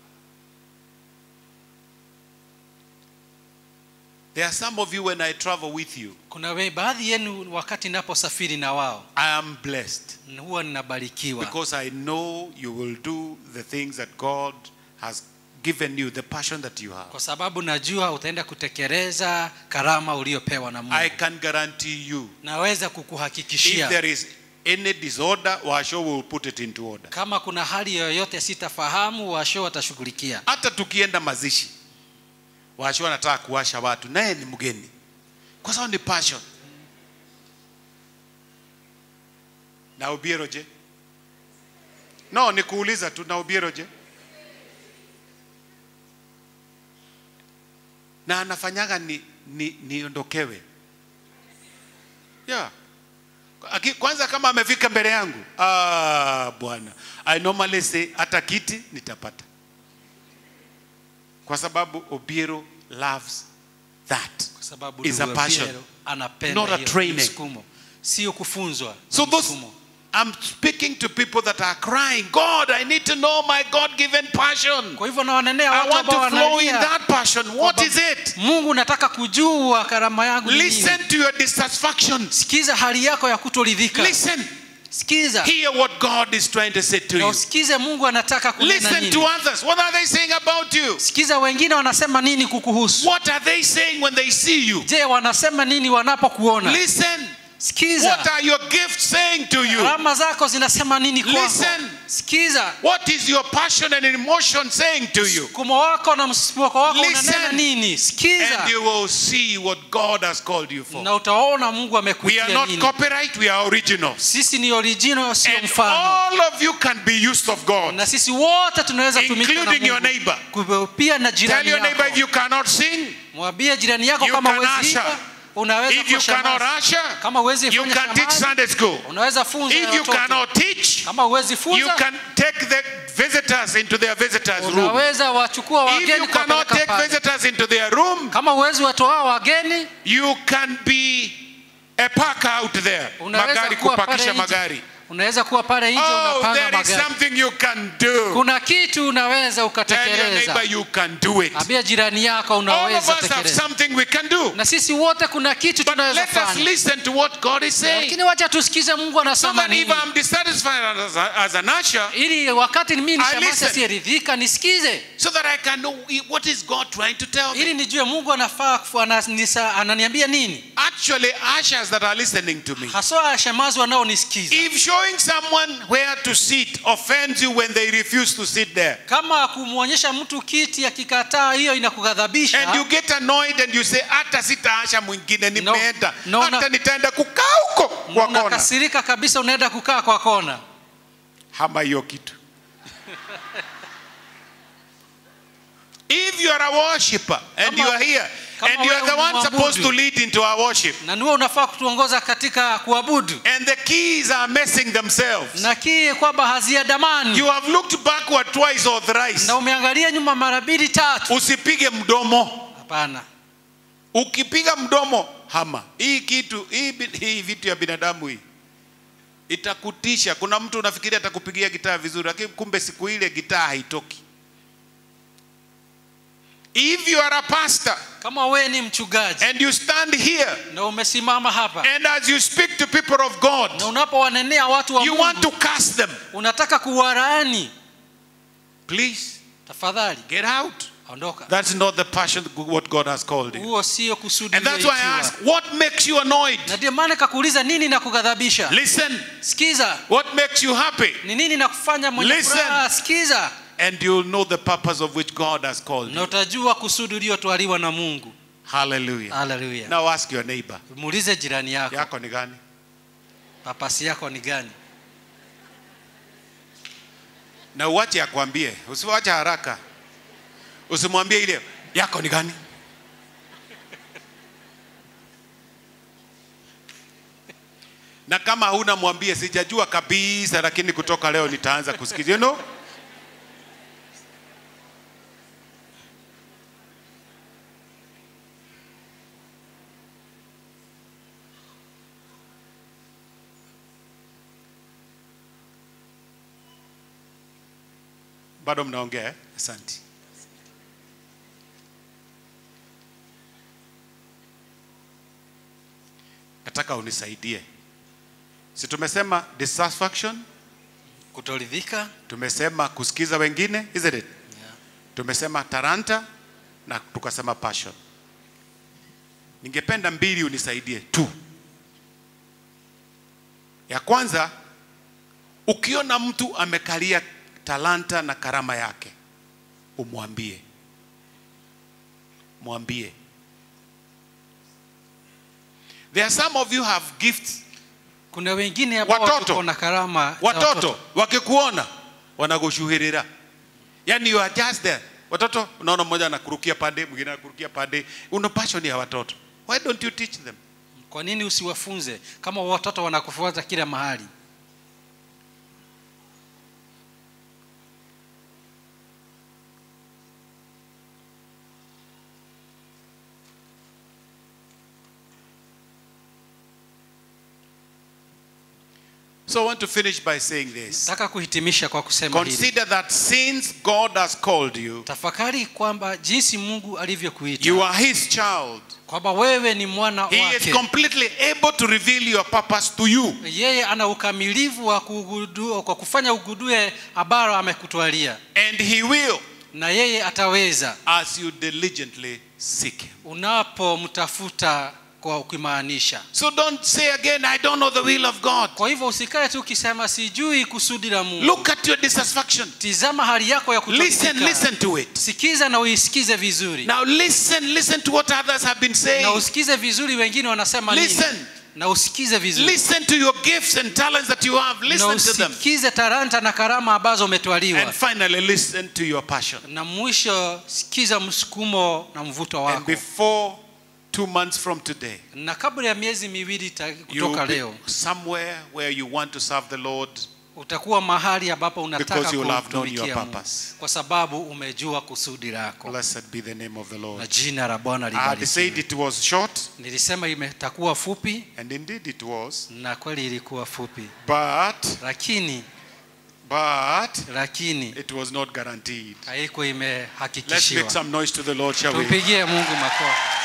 There are some of you when I travel with you,
kuna we, baadhi yenu wakati naposafiri na wao
I am blessed
huwa ninabarikiwa
because I know you will do the things that God has given you, the passion that you have.
kwa sababu najua utaenda kutekeleza karama uliopewa na Mungu
I can guarantee you
naweza
if
kukuhakikishia
there is any disorder, Washo will put it into order.
kama kuna hali yoyote sitafahamu washo watashughulikia
Hata tukienda mazishi, Washo anataka kuwasha watu, naye ni mgeni, kwa sababu ni passion. Na Obiero je? No, ni kuuliza tu. Na Obiero je? Na anafanyaga ni, ni, niondokewe yeah. Aki- Kwanza kama amefika mbele yangu, ah, bwana, I normally say hata kiti nitapata, kwa sababu Obiero loves that.
kwa sababu
Is a
ndugu
passion.
Obiero anapenda
Not a
hiyo
training.
msukumo sio kufunzwa
So
ni
those,
msukumo.
I'm speaking to people that are crying, God, I need to know my God-given passion.
kwa hivyo nawanenea
I
watu
want
ambao
to flow in
wanalia
that passion. What
kwamba
is it?
Mungu nataka kujua karama yangu ni nini.
Listen to your dissatisfaction.
sikiza hali yako ya kutoridhika
Listen.
sikiza
Hear what God is trying to say to
na
you.
usikize Mungu anataka kunena
Listen to
nini
others. What are they saying about you?
sikiza wengine wanasema nini kukuhusu
What are they saying when they see you?
je wanasema nini wanapokuona
Listen.
sikiza
What are your gifts saying to you?
alama zako zinasema nini kwako
Listen.
sikiza
What is your passion and emotion saying to you?
msukumo wako na msimamo wako
Listen.
unanena nini sikiza
And you will see what God has called you for.
na utaona Mungu
We
amekuitia
are not
nini
copyright, we are original.
sisi ni original sio
And
mfano
all of you can be used of God.
na sisi wote tunaweza tumika na
Including your
Mungu.
neighbor.
Kwa- pia na
Tell
jirani
your neighbor if
yako
you cannot sing,
mwambie jirani yako
You
kama
can
huwezi
usher.
imba, unaweza
if you
kuwa
cannot
shemasi.
usher,
kama huwezi
you
fanya
can teach
shemasi,
Sunday school.
unaweza funza
If you
watoto.
cannot teach,
kama huwezi
you
funza
can take the visitors into their visitors room.
unaweza wachukua
If
wageni
you cannot
kuwapeleka
take
pale.
visitors into their room,
kama huwezi watoa wageni
you can be a parker out there.
unaweza
Magari
kuwa pale
kupakisha
nje.
magari.
unaweza kuwa pale nje
Oh,
unapanga
there is
magari
something you can do.
kuna kitu unaweza
Tell your
ukatekeleza
neighbor you can do it.
ambia jirani yako
All of
unaweza
us have
tekeleza
something we can do.
na sisi wote kuna kitu
But
tunaweza
let us
fanya
listen to what God is saying.
lakini wacha tusikize mungu
So
anasema
that if
nini
I'm dissatisfied as, a, as an usher,
ili wakati mimi
I
nishamasa
listen.
siyeridhika nisikize
so that I can know what is God trying to tell
ili
me.
nijue mungu anafaa kufu- ananisa- ananiambia nini
Actually, ushers that are listening to me.
haswa shemazi wanaonisikiza
If showing someone where to sit offends you when they refuse to sit there,
kama kumwonyesha mtu kiti akikataa hiyo
and you
inakughadhabisha
get annoyed and you say, hata sitaasha mwingine nimeenda,
no,
hata
na-
nitaenda kukaa huko kwa kona.
unakasirika kabisa unaenda kukaa kwa kona
Hama hiyo kitu. If you are a worshipper and
Kama-
you are here
kama
and you are
wewe
the one
ni
supposed to
mwabudu.
lead into our worship
na niwe unafaa kutuongoza katika kuabudu
and the keys are messing themselves,
na kii kwamba haziandamani
you have looked backward twice or thrice.
na umeangalia nyuma mara mbili tatu
Usipige mdomo.
hapana
Ukipiga mdomo, hama hii kitu hii, bi- hii vitu ya binadamu hii itakutisha. Kuna mtu unafikiria atakupigia gitaa vizuri, lakini kumbe siku ile gitaa haitoki. If you are a pastor
kama wewe ni mchungaji
and you stand here
na umesimama hapa
and as you speak to people of God,
na unapowanenea watu wa
you want
Mungu
to curse them,
unataka kuwaraani
please
tafadhali
get out.
ondoka
That's not the passion what God has called you.
huo sio kusudi
And that's why I
ulioitiwa.
ask, what makes you annoyed?
na ndio maana kakuuliza nini na kughadhabisha
Listen.
sikiza
What makes you happy?
ni nini na kufanya mwenye
Listen.
furaha sikiza
And you'll know the purpose of which God has called
na
you.
utajua kusudi uliotwaliwa na mungu
Hallelujah.
haleluya
Now ask your neighbor.
muulize jirani yako
Yako ni gani?
papasi yako ni gani
Na uache akwambie, usiwache haraka. Usimwambie ile yako ni gani? Na kama huna mwambie sijajua kabisa, lakini kutoka leo nitaanza kusikiza. You know? Bado mnaongea? eh? Asante. Nataka unisaidie. Si tumesema dissatisfaction,
kutoridhika
tumesema kusikiza wengine, isn't it? Tumesema talanta na tukasema passion. Ningependa mbili unisaidie tu. Ya kwanza, ukiona mtu amekalia talanta na karama yake, umwambie, mwambie. There are some of you have gifts.
kuna wengine ambao
Watoto.
tuko na karama za
Watoto wakikuona wanakushuhurira, yani you are just there. Watoto unaona mmoja anakurukia pande, mwingine anakurukia pande. Una passion ya watoto, why don't you teach them?
kwa nini usiwafunze kama watoto wanakufuata kila mahali
So I want to finish by saying this.
nataka kuhitimisha kwa kusema hili
Consider that since God has called you,
tafakari kwamba jinsi mungu
you
alivyokuita
are His child.
kwamba wewe ni mwana
He is
wake
completely able to reveal your purpose to you.
yeye ana ukamilifu wa kugudu, kwa kufanya ugudue ambalo amekutwalia
And He will
na yeye ataweza
as you diligently seek Him.
unapomtafuta kwa ukimaanisha
So don't say again, I don't know the will of God.
kwa hivyo usikae tu ukisema sijui kusudi la mungu
Look at your dissatisfaction.
tizama hali yako ya
Listen,
kutoridhika.
listen to it.
sikiza na uisikize vizuri
Now listen, listen to what others have been
na
saying.
usikize vizuri wengine wanasema nini
Listen.
na usikize vizuri
Listen to your gifts and talents that you have.
na
Listen to them.
usikize talanta na karama ambazo umetwaliwa
And finally, listen to your passion.
na mwisho sikiza msukumo na mvuto
And
wako
before two months from today,
na kabla ya miezi miwili ta-
you
kutoka
will be
leo
somewhere where you want to serve the Lord
utakuwa mahali ambapo unataka
Because you will have known
kumtumikia
your
Mungu
purpose.
kwa sababu umejua kusudi lako
Blessed be the name of the
na
Lord.
jina la Bwana
I had said
libarikiwe.
it was short,
Nilisema imetakuwa fupi
and indeed it was.
na kweli ilikuwa fupi,
But,
lakini
but,
lakini
it was not guaranteed.
haiko
Let's make
imehakikishiwa.
some noise to the Lord, shall we?
Tumpigie Mungu makofi.